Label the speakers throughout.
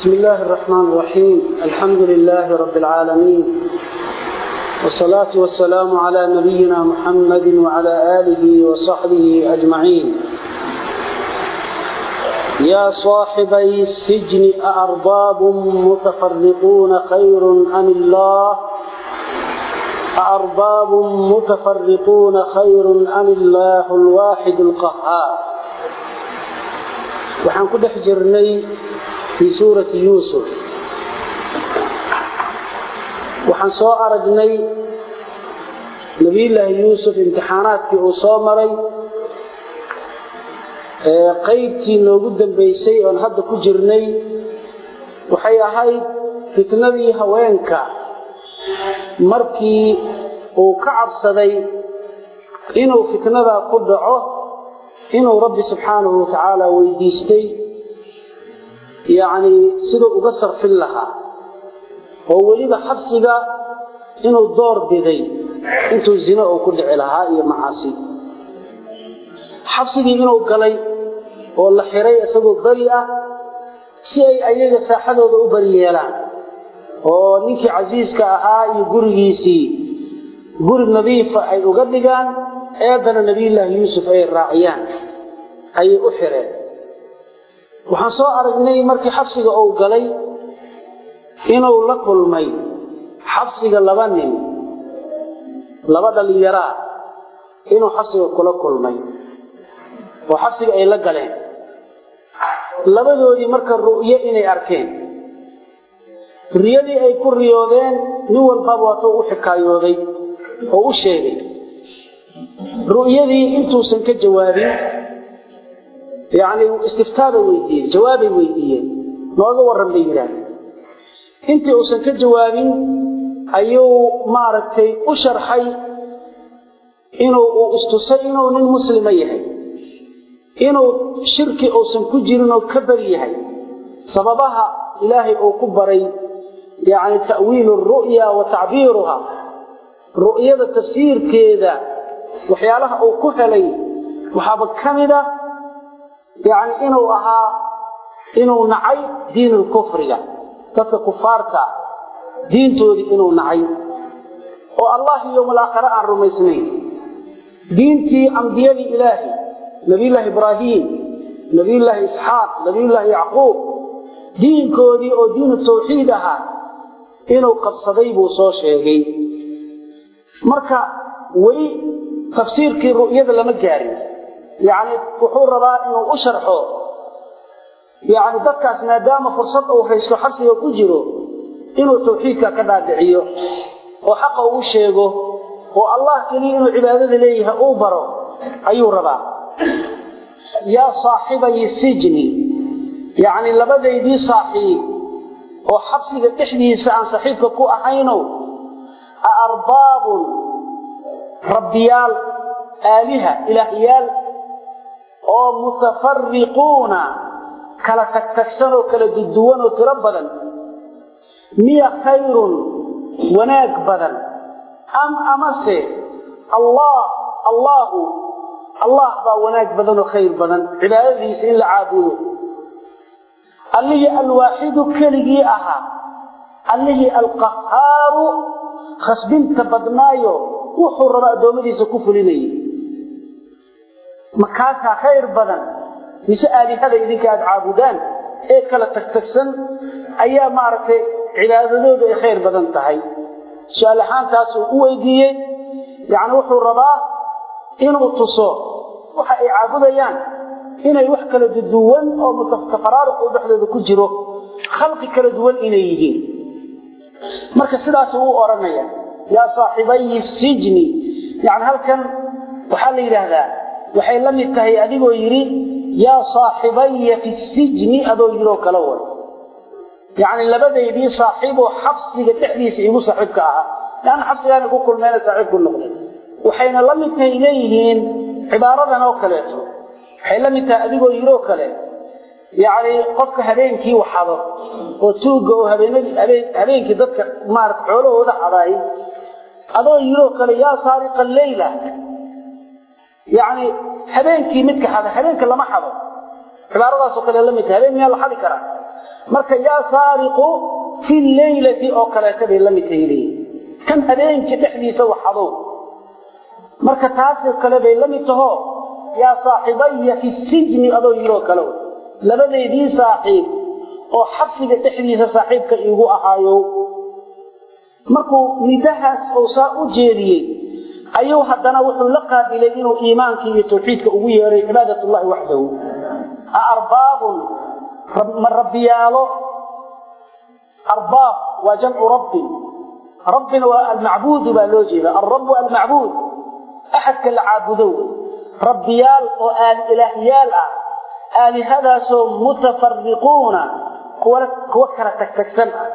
Speaker 1: بسم الله الرحمن الرحيم الحمد لله رب العالمين والصلاة والسلام على نبينا محمد وعلى آله وصحبه أجمعين يا صاحبي السجن أأرباب متفرقون خير أم الله أأرباب متفرقون خير أم الله الواحد القهار وحن كده حجرني في سورة يوسف وحن سوء أرجني نبي الله يوسف امتحانات في أصامري qaybtii noogu dambaysay oon hadda ku jirnay waxay ahayd fitnadii haweenka markii uu ka cabsaday inuu fitnadaa ku dhaco inuu rabbi subxaanahu watacaala weydiistay yacnii siduu uga sarfin lahaa oo weliba xabsiga inuu door biday intuu zino uu ku dhici lahaa iyo macaasi xabsigii inuu galay oo la xiray isagoo beri ah si ay ayaga saaxadooda u beri yeelaan oo ninkii casiiska ahaa iyo gurigiisii guri nadiifa ay uga dhigaan eedana nebiyullaahi yuusuf ay raaciyaan ayay u xireen waxaan soo aragnay markii xabsiga uu galay inuu la kulmay xabsiga laba nin laba dhallinyaraa inuu xabsiga kula kulmay oo xabsiga ay la galeen labadoodii marka ru'yo inay arkeen riyadii ay ku riyoodeen nin walbaba waatuu u xikaayooday oo u sheegay ru'yadii intuusan ka jawaabin yacni istiftaabay weydiiyeen jawaabay weydiiyeen nooga warran bay yidhaahdeen intii uusan ka jawaabin ayuu maaragtay u sharxay inuu uu istusay inuu nin muslima yahay inuu shirki uusan ku jirin oo ka beri yahay sababaha ilaahay uu ku baray yacni ta'wiilu ru'ya wa tacbiiruha ru'yada tafsiirkeeda waxyaalaha uu ku helay waxaaba ka mid a yacni inuu ahaa inuu nacay diinulkufriga dadka kufaarta diintoodii inuu nacay oo allah iyo malaakhare aan rumaysnayn diintii ambiyadii ilaahay nabiyullaahi ibraahiim nabiyullaahi isxaaq nabiyullaahi yacquub diinkoodii oo diinu tawxiid ahaa inuu qabsaday buu soo sheegay marka weli tafsiirkii ru'yada lama gaarin yacni wuxuu rabaa inuu u sharxo yacni dadkaas maadaama fursad uu haysto xabsiga ku jiro inuu tawxiidka ka dhaadhiciyo oo xaqa uu sheego oo allah keliya inuu cibaadada leeyahay uu baro ayuu rabaa yaa saaxibayi sijni yacni labadaydii saaxiib oo xabsiga dhexdiisa aan saaxiibka ku ahaynow a arbaabun rabbiyaal aaliha ilaahyaal oo mutafariquuna kala tagtagsan oo kala duduwan oo tiro badan miya khayrun wanaag badan am amase allah allaahu allah baa wanaag badan oo khayr badan cibaadadiisa in la caabudo allihii alwaaxidu keligii ahaa allihii alqahaaru khasbinta badnaayo wuxuu raba addoommadiisa ku fulinayay makaasaa khayr badan mise aalihada idinka aada caabudaan ee kala tagtagsan ayaa maaragtay cibaadadoodu ay khayr badan tahay su-aal ahaantaasuu u weydiiyey yacni wuxuu rabaa inuu tuso waxa ay caabudayaan inay wax kala duwan oo mutafaraaruq uu dhexdooda ku jiro khalqi kala duwan inay yihiin marka sidaasuu u odhanaya yaa saaxibayi sijni yacni halkan waxaa la yidhaahdaa waxay la mid tahay adigoo yidhi yaa saaxibaya fi sijni adoo yidhoo kala way yacni labadaydii saaxiiboo xabsiga dhexdiisa igu saaxiibka ahaa leanna xabsigaana ku kulmeena saaxiibku noqday waxayna la mid tahay leeyihiin cibaaradan oo kaleeto waxay la mid tahay adigoo yidhoo kale yacni qofka habeenkii waxado oo tuugga oo habeenkii dadka maarata xoolahooda xadaay adoo yidhoo kale yaa saariqa leyla yacni habeenkii midka xada habeenka lama xado cibaaradaasoo kale la mid tahay habeen miyaa la xadi karaa marka yaa saariqu fi leylati oo kaleeta bay la mid tahay leeyihin kan habeenkii dhexdiisa waxadow marka taasoo kale bay la mid taho yaa saaxibaya fi sijni adoo yiroo kale labadeedii saaxiib oo xabsiga dhexdiisa saaxiibka iigu ahaayo markuu nidahaas uu saa u jeediyey ayuu haddana wuxuu la qaabilay inuu iimaankii iyo tawxiidka ugu yeeray cibaadatullahi waxdahu a arbaabun ma rabbiyaalo arbaab waa jamcu rabbin rabbina waa almacbuudu baa loo jeeda alrabu almacbuud axadka la caabudo wey rabbiyaal oo aali ilaahyaal ah aalihadaasoo mutafariquuna kuwa kala tagtagsan ah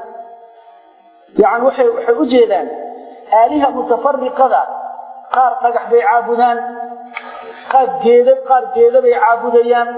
Speaker 1: yani waxay waxay u jeedaan aaliha mutafariqada qaar dhagax bay caabudaan qaar geeda qaar geeda bay caabudayaan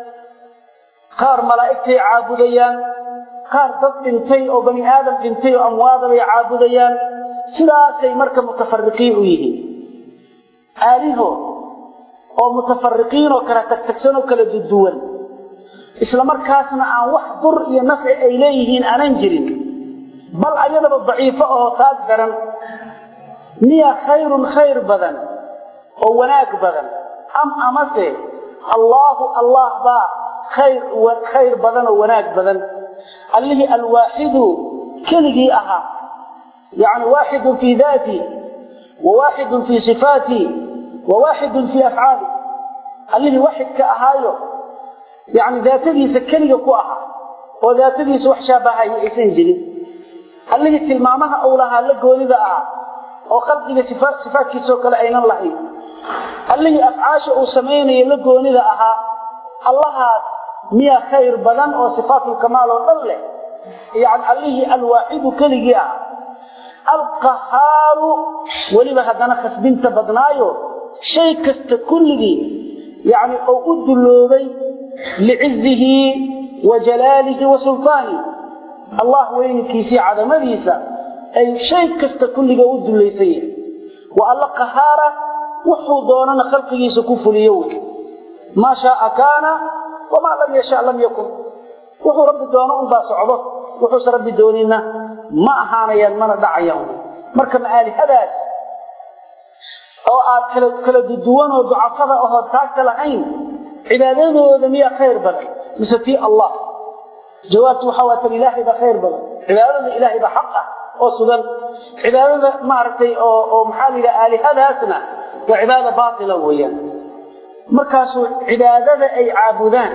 Speaker 1: qaar malaa'igtay caabudayaan qaar dad dhintay oo bani aadam dhintay oo amwaada bay caabudayaan sidaasay marka mutafariqiin u yihiin aaliho oo mutafariqiin oo kala tagtagsan oo kala duduwan isla markaasna aan wax dur iyo nafci ay leeyihiin aanan jirin bal ayadaba daciifo oo taag daran miya khayrun khayr badan oo wanaag badan am amase allaahu allah baa khayr khayr badan oo wanaag badan allihii alwaaxidu keligii ahaa yani waaxidun fii daati wa waaxidun fii sifaati wa waaxidun fii afcaali allihii waaxidka ahaayo yani daatadiisa keliga ku ahaa oo daatadiisa wax shaabahaya aysan jirin allihii tilmaamaha uu lahaa la goonida ah oo khalqiga sifaadkiisoo kale aynan lahayn allihii afcaasha uu samaynayo la goonida ahaa allahaas miyaa khayr badan oo sifaatulkamaal oo dhan leh yani allihii alwaaxidu keligii ah alqahaaru weliba haddana khasbinta badnaayo shay kasta kulligii yani oo u dulloobay licizihi wa jalaalihi wa sultaani allah weynkiisii cadamadiisa ay shay kasta kulliga u dullaysan yahay waa alla qahaara wuxuu doonana khalqigiisa ku fuliyo wey maa shaaa kaana wamaa lam yasha lam yakun wuxuu rabbi doono unbaa socdo wuxuuse rabbi doonina ma ahaanayaan mana dhacayaan marka maalihadaas oo aad kala kala duduwan oo ducafada ahoo taagta lahayn cibaadadooda miyaa khayr badan mise tii allah jawaabtu waxaa waa tan ilaahay baa khayr badan cibaadada ilaahay baa xaq ah oo sugan cibaadada maaragtay oo oo maxaa la yidhaha aalihadaasna waa cibaada baatila weeyaan markaasuu cibaadada ay caabudaan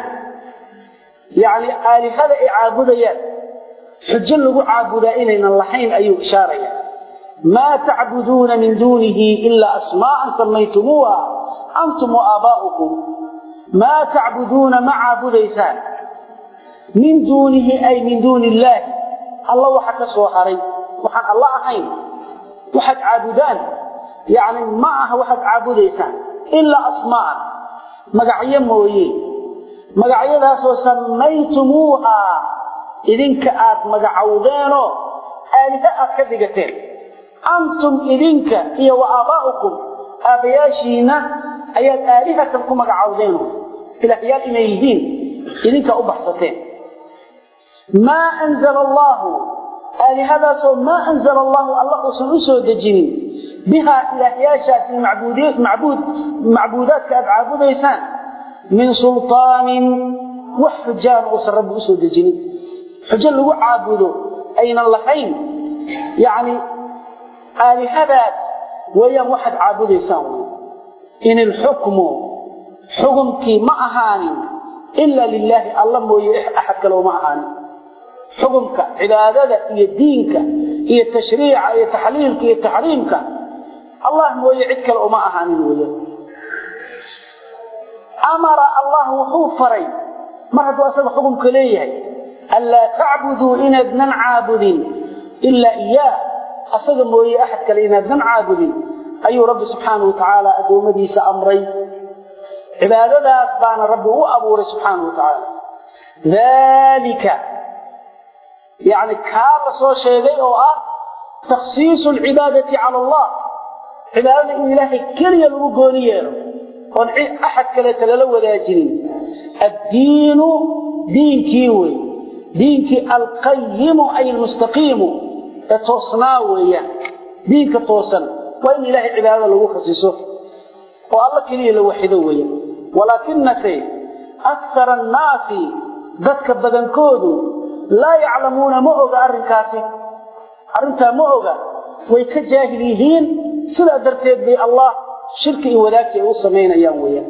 Speaker 1: yacni aalihada ay caabudayaan xujo lagu caabudaa inaynan lahayn ayuu ishaaraya maa tacbuduuna min duunihi ilaa asmaa'an samaytumuuha antum wa aabaa'ukum maa tacbuduuna ma caabudaysaan min duunihi ay min duuni illaahi alla waxa ka soo haray waxaan alla ahayn waxaad caabudaan yacni ma aha waxaad caabudaysaan ilaa asmaa'an magacyo mooye magacyadaasoo samaytumuuhaa idinka aad magacowdeenoo aaliha aad ka dhigateen antum idinka iyo wa aabaa'ukum aabbayaashiinna ayaad aalihatan ku magacowdeeno ilaahyaal inay yihiin idinkaa u baxsateen maa anzala allaahu aalihadaasoo maa anzala allaahu alla uusan u soo dejinin bihaa ilaahyaashaasi macbuud macbuudaadka aad caabudaysaan min sulطaanin wax xujaana uusan rabbi usoo dejinin xujo lagu caabudo aynan lahayn yacni aalihadaas weeyaan waxaad caabudaysaan in ilxukmu xukumkii ma ahaanin ila lilaahi alla mooye axad kale uma ahaanin xukumka cibaadada iyo diinka iyo tashriica iyo taxliilka iyo taxriimka allah mooye cid kale uma ahaanin weeyaan amara allah wuxuu faray mar hadduu asaga xukumka leeyahay anlaa tacbuduu inaadnan caabudin ilaa iyaah asaga mooye axad kale inaadnan caabudin ayuu rabbi subxaana wa tacaala addoommadiisa amray cibaadadaas baana rabbi u abuuray subxaana wa tacaala daalika yacni kaa la soo sheegay oo ah takhsiisu alcibaadati cala allah cibaadada in ilaahay keliya lagu gooni yeelo oon axad kaleeta lala wadaajinin addiinu diinkii wey diinkii alqayimu ay almustaqiimu ee toosnaa weeyaan diinka toosan waa in ilaahay cibaadada lagu khasiso oo alla keliya la waxido weeyaan walaakinase akara annaasi dadka badankoodu laa yaclamuuna ma oga arrinkaasi arrintaa ma oga way ka jaahil yihiin sidaa darteed bay allah shirki iyo wadaagsi ay u samaynayaan weeyaan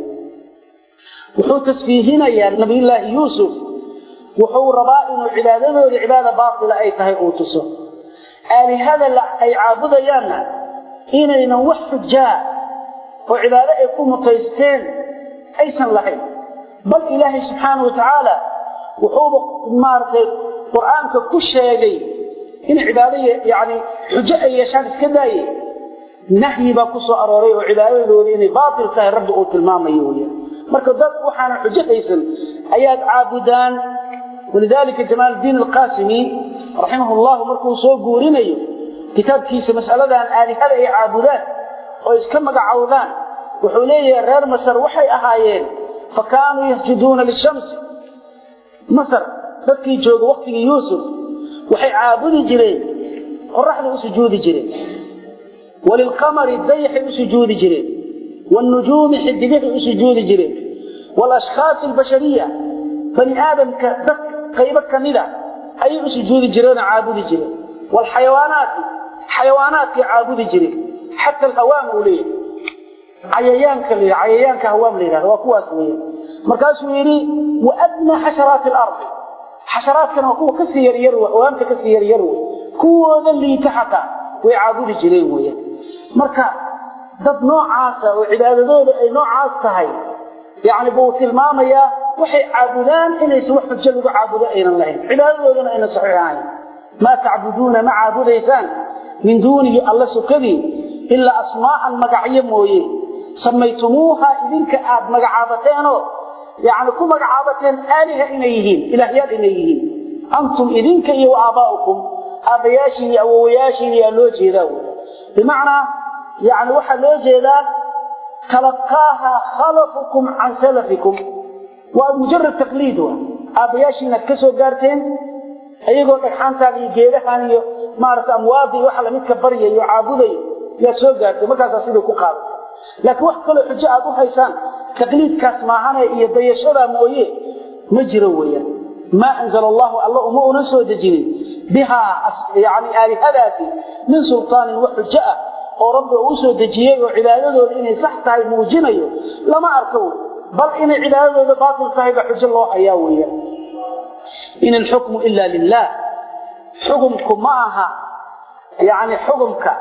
Speaker 1: wuxuu tasfiihinayaa nabiyullaahi yuusuf wuxuu rabaa inuu cibaadadooda cibaada baatila ay tahay uu tuso aalihada ay caabudayaanna inaynan wax xujaa oo cibaado ay ku mutaysteen aysan lahayn bal ilaahay subxaana wa tacaala wuxuuba maaragtay qur-aanka ku sheegay in cibaado yani xujo ay yeeshaan iska daaye nahyi baa ku soo arooray oo cibaadadooda inay baatil tahay rabbi uu tilmaamayo weyaan marka dad waxaana xujo haysan ayaad caabudaan walidaalika jamaaldiin alqaasimi raximah llahu markuu soo guurinayo kitaabkiisa mas'aladan aalihada ay caabudaan oo iska magacowdaan wuxuu leeyahay reer masar waxay ahaayeen fa kaanuu yasjuduuna lishamsi masar dadkii jooga waktigii yuusuf waxay caabudi jireen qoraxday u sujuudi jireen walilqamari dayaxay u sujuudi jireen wاlnujuumi xidigahay u sujuudi jireen wاlashkhaasi albashariya bani aadamka dad qaybo kamida ayay u sujuudi jireenoo caabudi jireen wاlxayawaanaati xayawaanaadkay caabudi jireen xata alhawaam uu leeyahay cayayaanka la cayayaanka hawaam la yidhahda waa kuwaas weeye markaasuu yidhi waadnaa xasharaati alardi xasharaadkana waa kuwa kasii yaryar wey hawaamta kasii yaryar wey kuwooda liita xataa way caabudi jireen weeyaan marka dad noocaasa oo cibaadadooda ay noocaas tahay yacni buu tilmaamayaa waxay caabudaan inaysan wax xujo lagu caabudo aynan lahayn cibaadadoodana aynan saxiix ahayn maa tacbuduuna ma caabudaysaan min duunihi alla sukadii ilaa asmaa'an magacyo mooye samaytumuuha idinka aad magacaabateenoo yacni ku magacaabateen aaliha inay yihiin ilaahyaal inay yihiin antum idinka iyo aabaa'ukum aabbayaashiin iyo awowayaashiin yaa loo jeedaa wy bimacnaa yani waxaa loo jeedaa talaqaaha khalafukum can salafikum waa mujarad taqliid wa aabbayaashiinaad ka soo gaarteen iyagoo dhagxaantaan iyo geedahan iyo maarata amwaadii waxa lamidka baryayo caabudayo yaad soo gaartay markaasaa sidii ku qaaday laakiin wax kaloo xujo aad u haysaan taqliidkaas maahane iyo dayashadaa mooye ma jiro weeyaan maa anzala allahu alla uma una soo dejinin bihaa yani aalihadaasi min sultaanin wax xujo ah oo rabbi uu usoo dejiyey oo cibaadadooda inay sax tahay muujinayo lama arko wey bal inay cibaadadooda baatil tahay ba xujo loo hayaa weeyaan in alxukmu ila lilah xukumku ma aha yani xukumka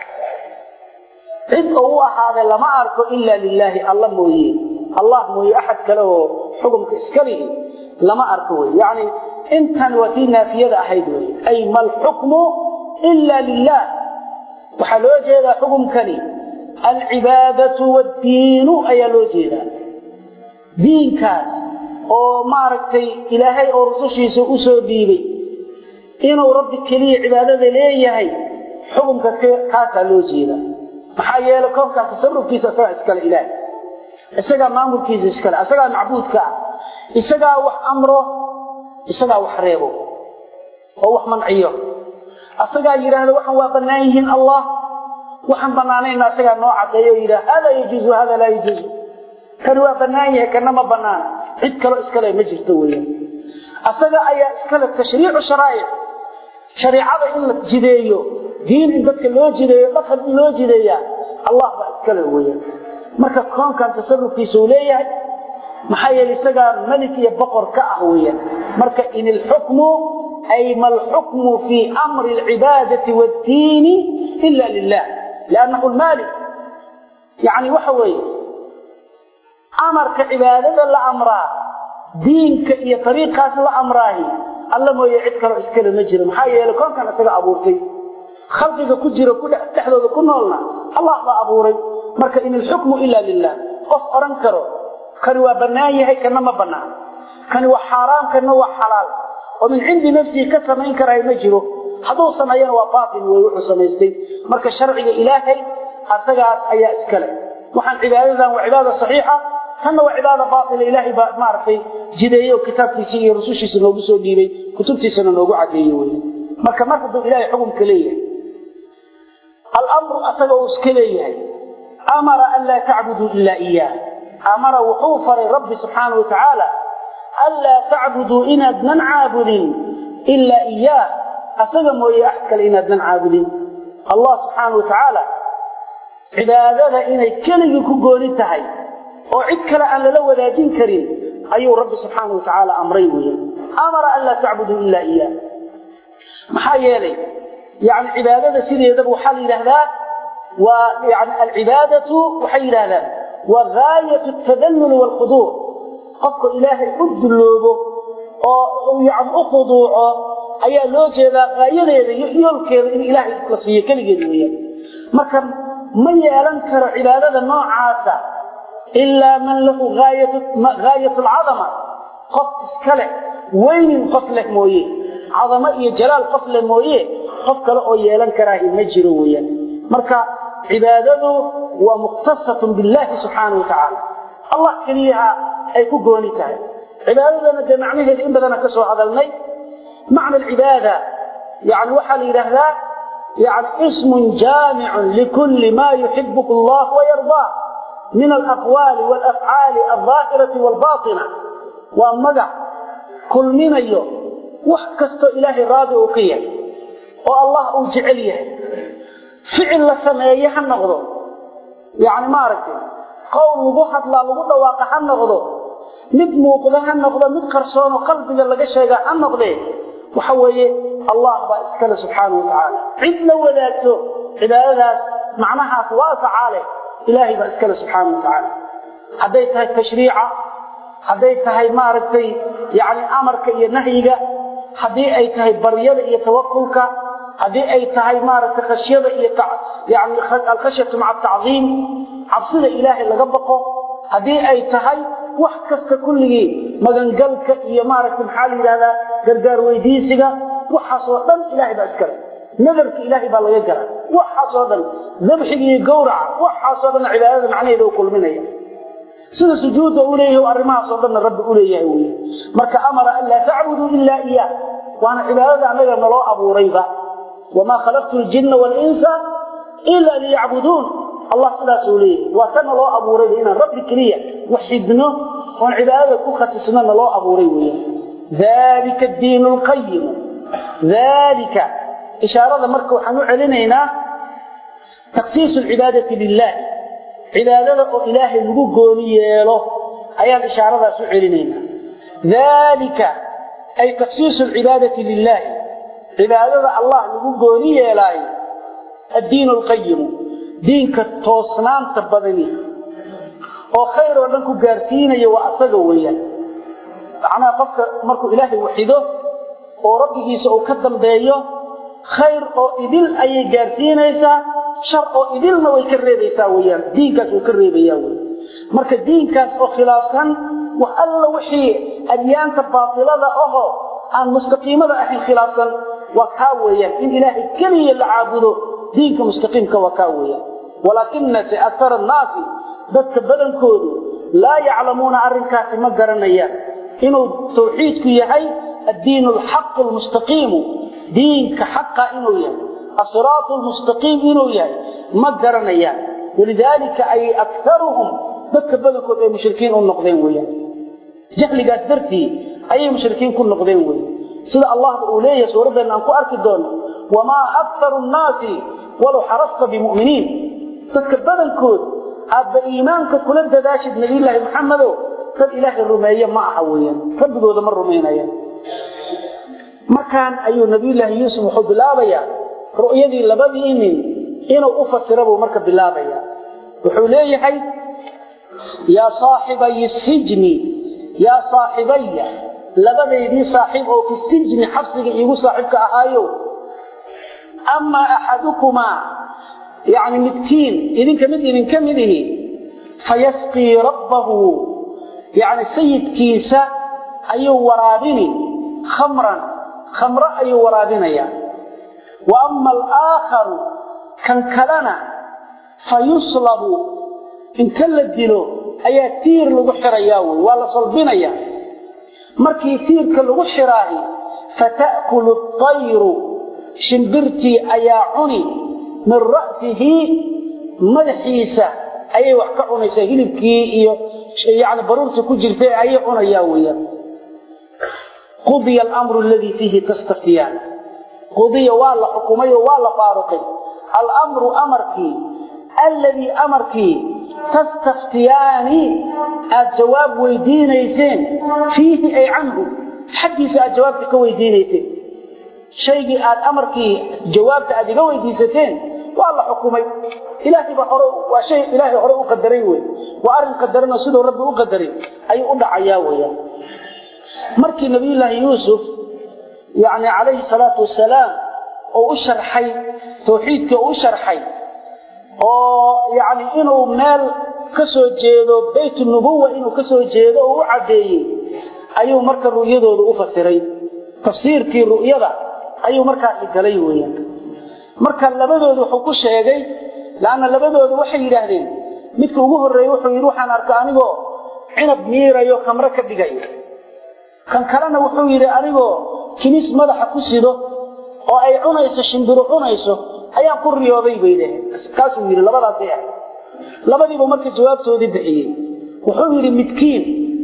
Speaker 1: cid oo u ahaaday lama arko ila lilaahi alla mooye allah mooye axad kale oo xukumka iska lihi lama arko wey yani intan waa tii naafiyada ahayd wey ay ma alxukmu ila lilah waxaa loo jeedaa xukumkani alcibaadatu waddiinu ayaa loo jeedaa diinkaas oo maaragtay ilaahay oo rusushiisa u soo dhiibay inuu rabbi keliya cibaadada leeyahay xukumka kaasaa loo jeedaa maxaa yeelay koonkaas tasarufkiisa isagaa iskale ilaahay isagaa maamulkiisa iskale isagaa macbuudka ah isagaa wax amro isagaa wax reebo oo wax manciyo asagaa yidhaahda waxaan waa bannaan yihiin allah waxaan bannaanayna asagaa noo caddeeyo o yidhaha hada yajuuzu hada laa yajuuzu kani waa bannaan yahay kana ma bannaana cid kaloo iskale ma jirto weeyaan asaga ayaa iskale tashriicu sharaa'ic shariicada in la jideeyo diin in dadka loo jideeyo dhaqan in loo jideeyaa allah baa iskale weeyaan marka koonkan tasarufkiisa uu leeyahay maxaa yeelay isagaa melik iyo boqor ka ah weeyaan marka in ilxukmu ay ma alxukmu fii amri alcibaadati waaddiini ila lilah liannahu lmaalik yacni waxa weeye amarka cibaadada la amraa diinka iyo ariiqaas la amraahi alla mooye cid kaloo iskale ma jiro maxaa yeelay koonkan isaga abuurtay khalqiga ku jiro dhexdooda ku noolna allah baa abuuray marka in ilxukmu ila lilah qof odhan karo kani waa bannaan yahay kana ma bannaan kani waa xaaraam kana waa xalaal oo min cindi nafsihi ka samayn karaay ma jiro hadduu sameeyana waa baatil wey wuxuu samaystay marka sharciga ilaahay asagaas ayaa iskale waxaan cibaadadan waa cibaada saxiixa tanna waa cibaada baatila ilaahay baa maaragtay jideeye oo kitaabkiisii iyo rusushiisa noogu soo dhiibay kutubtiisana noogu cadeeye wey marka mar hadduu ilaahay xukumka leeyahay alamru asaga uu iska leeyahay amara an laa tacbuduu ilaa iyaah amara wuxuu faray rabbi subxaana wa tacaala anlaa tacbuduu inaadnan caabudin ilaa iyaah asaga mooye axad kale inaadnan caabudin allah subxaana wa tacaala cibaadada inay keligii ku gooni tahay oo cid kale aan lala wadaajin karin ayuu rabbi subxaana wa tacaala amray weya amara an laa tacbuduu ilaa iyaah maxaa yeelay yani cibaadada sideedaba waxaa la yidhaahdaa waa yani alcibaadatu waxay yidhahdaan waa gaayat tadallul waalkhuduuc qofka ilaahay u dulloobo oo yani u khuduuco ayaa loo jeedaa gaayadeeda iyo yoolkeeda in ilaahay la siiyo keligeeda weeyaan marka ma yeelan karo cibaadada noocaasa ilaa man lahu gaayat alcadama qof iska leh weynin qof leh mooye cadamo iyo jalaal qof leh mooye qof kale oo yeelan karaahi ma jiro weeyaan marka cibaadadu waa mukhtasatun billaahi subxaana wa tacaala allah keliyaha ay ku gooni tahay cibaadadana dee macnaheeda in badana ka soo hadalnay macna alcibaada yani waxaa la yidhaahdaa yani ismun jaamicun likulli ma yuxibuhu allah wayardaa min alaqwaali walafcaali aldaahirati waalbaatina waa magac kulminayo wax kastoo ilaahay raadi uu ka yahay oo allah uu jecel yahay ficil la sameeye ha noqdo yani maaragtay qowl lagu hadlaa lagu dhawaaqa ha noqdo mid muuqda ha noqdo mid qarsoonoo qalbiga laga sheega ha noqdee waxa weeye allah baa iskale subxaana wa tacaala cid la wadaagto cibaadadaas macnahaas waasaca leh ilaahay baa iskale subxaana wa tacaala hadday tahay tashriica hadday tahay maaragtay yani amarka iyo nahyiga haddii ay tahay baryada iyo tawakulka haddii ay tahay maaragtay khashyada iyo yani alkhashyatu maca atacdiim cabsida ilaahay laga baqo haddii ay tahay wax kasta kulligii magangalka iyo maaragtay maxaa la yidhahdaa gargaar weydiisiga waxaasoo dhan ilaahay baa iskale nadarka ilaahay baa laga gala waxaasoo dhan dabxiga iyo gawraca waxaasoo dhan cibaadada macnaheeda u kulminaya sida sujuudda u leeyahay arrimahaasoo dhanna rabbi u leeyahay wey marka amara an laa tacbuduu ilaa iyaah waana cibaadada annaga naloo abuurayba wamaa khalaqtu ljinna waalinsa ila liyacbuduun allah sidaasuu leeyahay waa ka naloo abuurayba inaan rabbi keliya waxidno oon cibaadada ku khasisno naloo abuuray weya dalika diinu lqayimu dalika ishaarada marka waxaan u celinaynaa taksiisu lcibaadati lilah cibaadada oo ilaahay lagu gooni yeelo ayaan ishaaradaas u celinaynaa dalika ay taksiisu lcibaadati lilaahi cibaadada allah lagu gooni yeelaayo addiin alqayimu diinka toosnaanta badani oo khayr oo dhan ku gaarsiinaya waa asaga weeyaan macnaha qofka markuu ilaahay waxido oo rabbigiisa uu ka dambeeyo khayr oo idil ayay gaarsiinaysaa shar oo idilna way ka reebaysaa weyaan diinkaas wuu ka reebayaa wey marka diinkaas oo khilaafsan wax alla wixii adyaanta baatilada ahoo aan mustaqiimada ahayn khilaafsan waa kaa weeyaan in ilaahay keliya la caabudo diinka mustaqiimka waa kaa weeyaan walaakinase akara annaasi dadka badankoodu laa yaclamuuna arrinkaasi ma garanayaan inuu tawxiidku yahay addiin alxaqu almustaqiimu diinka xaqa inuu yahay asiraatu lmustaqiim inuu yahay ma garanayaan walidaalika ay akaruhum dadka badankood ay mushrikiin u noqdeen weyaan jahligaas dartii ayay mushrikiin ku noqdeen wey sida allahba uu leeyahay suuraddeena aan ku arki doono wamaa aktaru nnaasi walow xarasta bimuminiin dadka badankood aadba iimaanka kula dadaashid nabiyulaahi maxamedo dad ilaahay rumeeye ma aha weyaan rabbigooda ma rumaynayaan markaan ayuu nabiyulaahi yuusuf wuxuu bilaabayaa ru'yadii labadii nin inuu u fasira buu marka bilaabaya wuxuu leeyahay yaa saaxibayi sijni yaa saaxibaya labadaydii saaxiib oo fi sijni xabsiga iigu saaxiibka ahaayo amaa axadukumaa yani midkiin idinka mid idinka mid ihi fayasqii rabbahu yani sayidkiisa ayuu waraabini khamran khamro ayuu waraabinaya wa ama alaakharu kan kalena fayuslabu inta la dilo ayaa tiir lagu xirayaa wey waa la salbinaya markii tiirka lagu xiraahi fata'kulu atayru shimbirtii ayaa cuni min ra'sihi madaxiisa ayay wax ka cunaysaa hilibkii iyo yani baruurtii ku jirtay ayay cunayaa weeyaan qudiya alamru aladii fiihi tastaftiyaan qudiya waa la xukumay oo waa la faaruqay alamru amarkii alladii amarkii tastaftiyaani aad jawaab weydiinayseen fiihi ay canhu xaggiisa aad jawaabta ka weydiinayseen shaygii aad amarkii jawaabta aad iga weydiisateen waa la xukumay ilaahayba hore waa shay ilaahay hore u qadaray wey waa arrin qadaranoo siduu rabbi u qadaray ayuu u dhacayaa weeyaan markii nabiyullaahi yuusuf yacni calayhi salaatu wasalaam oo u sharxay tawxiidka u sharxay oo yacni inuu meel ka soo jeedo bayt nubuwa inuu ka soo jeedo oo u caddeeyey ayuu marka ru'yadooda u fasiray tafsiirkii ru'yada ayuu markaasi galay weeyaan marka labadooda wuxuu ku sheegay laanna labadooda waxay yidhaahdeen midka ugu horreeye wuxuu yidhi waxaan arka anigoo cinab miirayo khamro ka dhigayo kan kalena wuxuu yidhi anigoo kinis madaxa ku sido oo ay cunayso shimbiru cunayso ayaan ku riyooday bay dhaheen kaasuu yidhi labadaasay ahay labadiibu marka jawaabtoodii bixiyey wuxuu yidhi midkiin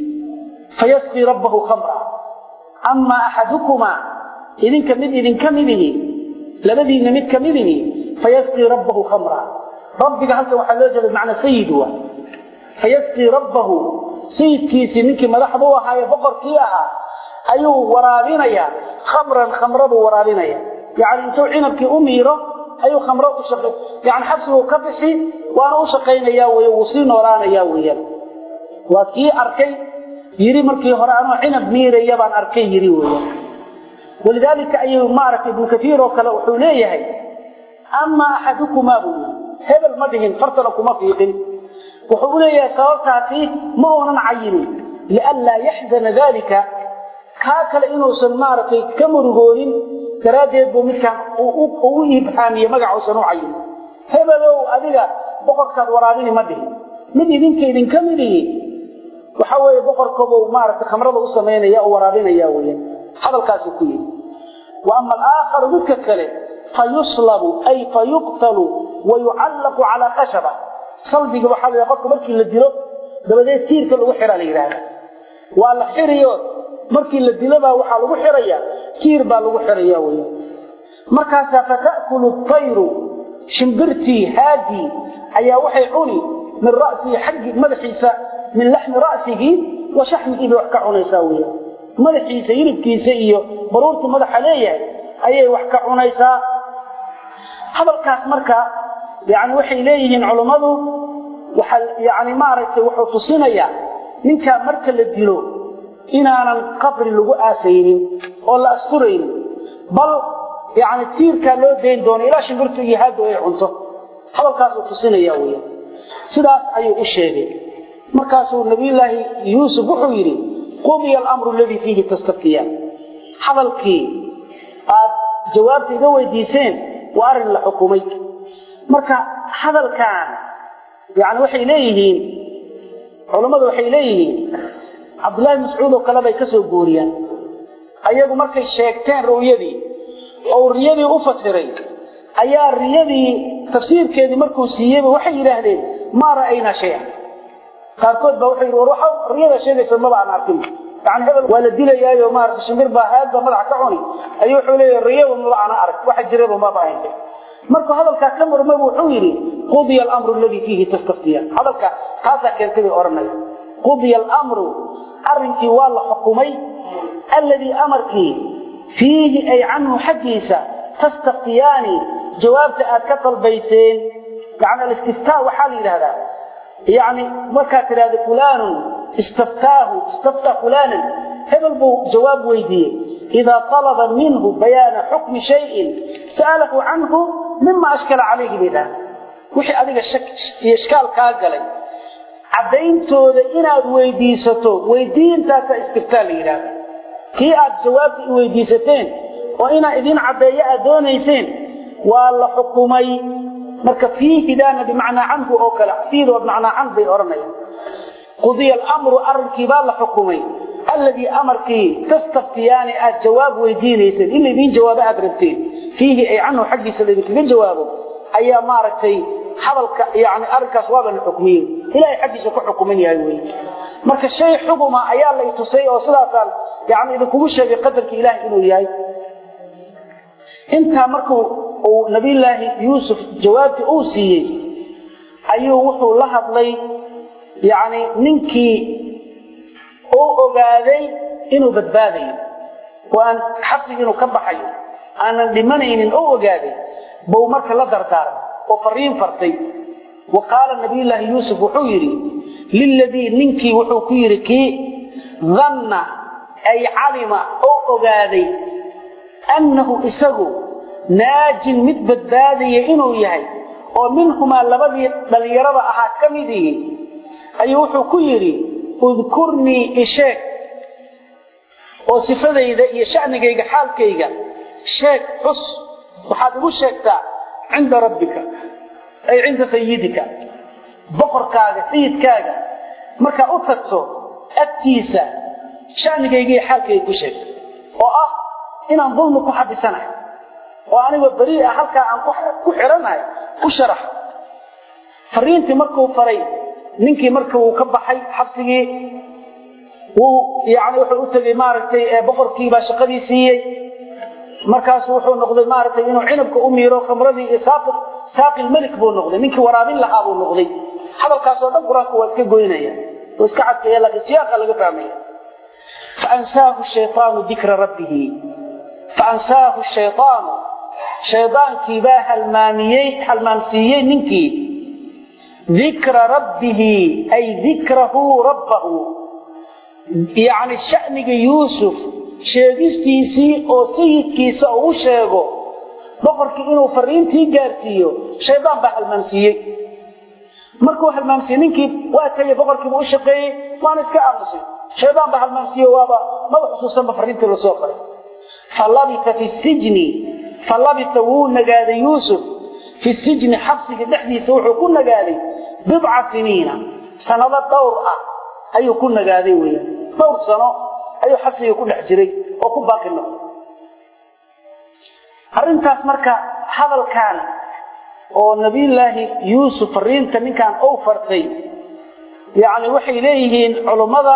Speaker 1: fayasqii rabbahu khamra amaa axadukumaa idinka mid idinka midihi labadiinna mid ka midihi fayasqii rabbahu khamra rabbiga halkan waxaa loo jeeda bimacnaa sayid waa fayasqii rabbahu sayidkiisii ninkii madaxda u ahaaye boqorkii ahaa ayuu waraabinayaa khamran khamra buu waraabinaya yacni intuu cinabkii u miiro ayuu khamro u shaqay yani xabsiguu ka bixi waana u shaqaynayaa wey wuu sii noolaanayaa weeyaan waa kii arkay yidhi markii hore anoo cinab miiraya baan arkay yidhi weeyaan walidaalika ayuu maaragtay ibnu kaiir oo kale wuxuu leeyahay amaa axadukumaa buu yii hebel ma dhihin fartana kuma fiiqin wuxuu u leeyahay sababtaasi ma uunan cayinin lianlaa yaxzana dalika kaa kale inuusan maaragtay ka murugoonin daraaddeed buu midkaan ugu ibxaamiye magacausan u cayinin hebelow adiga boqorkaad waraabini ma dhihin mid idinka idinka midihi waxa weeye boqorkabuu maaragtay khamrada u samaynaya u waraabinaya weya hadalkaasuu ku yidhi wa ama alaakharu midka kale fayuslabu ay fayuqtalu wa yucallaqu calaa khashaba salbiga waxaa la qofka markii la dilo dabadeed tiirka lagu xiraa la yidhaahda waa la xiriyo markii la dilobaa waxaa lagu xiraya tiir baa lagu xiraya weya markaasaa fata'kulu tayru shimbirtii haadii ayaa waxay cuni min ra'sihi xaggi madaxiisa min laxmi ra'sihi wa shaxmihi bay wax ka cunaysaa weya madaxiisa hilibkiisa iyo baruurtu madaxa leeyahay ayay wax ka cunaysaa hadalkaas marka yani waxay leeyihiin culummadu waxa yani maaragtay wuxuu tusinayaa ninkaa marka la dilo inaanan qabri lagu aasaynin oo la asturaynin bal yani tiirkaa loo dayn doono ilaa shimbirtu iyo haadu ay cunto hadalkaasuu tusinaya weya sidaas ayuu u sheegay markaasuu nabiyullaahi yuusuf wuxuu yidhi qudiya alamru aladii fiihi tastaftiyaan hadalkii aad jawaabta iga weydiiseen waa arrin la xukumay marka hadalkan yani waxay leeyihiin culammadu waxay leeyihiin cabdullaahi mascuud oo kale bay ka soo guuriyaan ayagu markay sheegteen ru'yadii oo riyadii u fasiray ayaa riyadii tafsiirkeedii markuu siiyeyba waxay yidhaahdeen maa ra'aynaa shaya qaarkood baa wuxuu yidhi war waxa riyada sheegaysa maba aan arkin yani hebel waa la dilayaayo maarata shimbir baa haadba madaxa ka cuni ayuu wuxuu leeyahay riyaba maba ana arag waxa jiraba maba ahayn markuu hadalkaa ka murmaba wuxuu yidhi qudiya alamru aladii fiihi tastaftiyaan hadalka taasaa keentay bay odhanaya qudiya alamru arrinkii waa la xukumay alladii amarkii fiihi ay canhu xaggiisa tastaftiyaani jawaabta aad ka dalbayseen yani alistiftaa waxaa la yidhahdaa yani markaad tidhahda fulaanun istaftaahu istaftaa fulaanan hebel buu jawaab weydiiyey idaa talaba minhu bayaana xukmi shayin sa'alahu canhu mima ashkala calayhi bay dhaha wixii adiga shak iyo ishkaal kaa galay caddayntooda inaad weydiisato weydiintaasa istiftaa la yidhahda kii aad jawaabta i weydiisateen oo inaa idin caddeeyo aad doonayseen waa la xukumay marka fiihidaana bimacnaa canhu oo kale fiido bimacnaa can bay odhanayaan qudiya alamru arrinkii baa la xukumay alladii amarkii tastaftiyaani aad jawaab weydiinayseen in laydiin jawaabo aad rabteen fiihi ay canhu xaggiisa laydinkaga jawaabo ayaa maaragtay hadalka yani arrinkaas waaba la xukmiyey ilahay xaggiisa ku xukuman yahay wey marka shay xuguma ayaa lay tusay oo sidaasaan yani idinkugu sheegay qadarka ilaahay inuu yahay intaa markuu uu nabiyulaahi yuusuf jawaabtii uu siiyey ayuu wuxuu la hadlay yani ninkii uu ogaaday inuu badbaadayo oo aan xabsigi inuu ka baxayo aanan dhimanaynin oo ogaaday buu marka la dardaarmay oo fariin fartay wa qaala nabiyulaahi yuusuf wuxuu yidhi liladii ninkii wuxuu ku yidhi kii danna ay calima oo ogaaday annahu isagu naajin mid badbaadaya inuu yahay oo minhumaa labadii dhallinyarada ahaa ka mid ihi ayuu wuxuu ku yidhi udkurnii isheeg oo sifadayda iyo sha'nigayga xaalkayga sheeg xus waxaad igu sheegtaa cinda rabbika ay cinda sayidika boqorkaaga sayidkaaga markaa u tagto agtiisa sha'nigayga iyo xaalkayga ku sheeg oo ah inaan dulmi ku xabisanahay oo anigoo berii ah halkaa aan ku xidhanahay ku sharax fariintii markuu faray ninkii marka uu ka baxay xabsigii wuu yani wuxuu u tegey maaragtay boqorkii baa shaqadii siiyey markaasu wuxuu noqday maaragtay inuu cinabka u miiro khamradii iyo saaqi lmelik buu noqday ninkii waraabin lahaa buu noqday hadalkaasoo dhan qur-aanka waa iska goynaya oo iska cadkaya laakiin siyaaqa laga fahmaya faansaahu shayaanu dikra rabbihi faansaahu shayaanu shaydaankii baa halmaamiyey halmaamsiiyey ninkii dikra rabbihi ay dikrahu rabbahu yacni sha'niga yuusuf sheegistiisii oo sayidkiisa uu u sheego boqorkii inuu fariintii gaarsiiyo shaydaan baa halmaamsiiyey markuu halmaamsiiyey ninkii waa tagay boqorkiiba u shaqeeyey waana iska aamusay shaydaan baa halmaamsiiye waaba maba xusuusanba fariintii lasoo faray falabita fi sijni falabita wuu nagaaday yuusuf fi sijni xabsiga dhexdiisa wuxuu ku nagaaday bidca siniina sanado dhowr ah ayuu ku nagaaday weeyaan dhowr sano ayuu xabsiga ku dhex jiray oo ku baaqi noqday arrintaas marka hadalkan oo nabiyullaahi yuusuf fariinta ninkan uu fartay yacni waxay leeyihiin culummada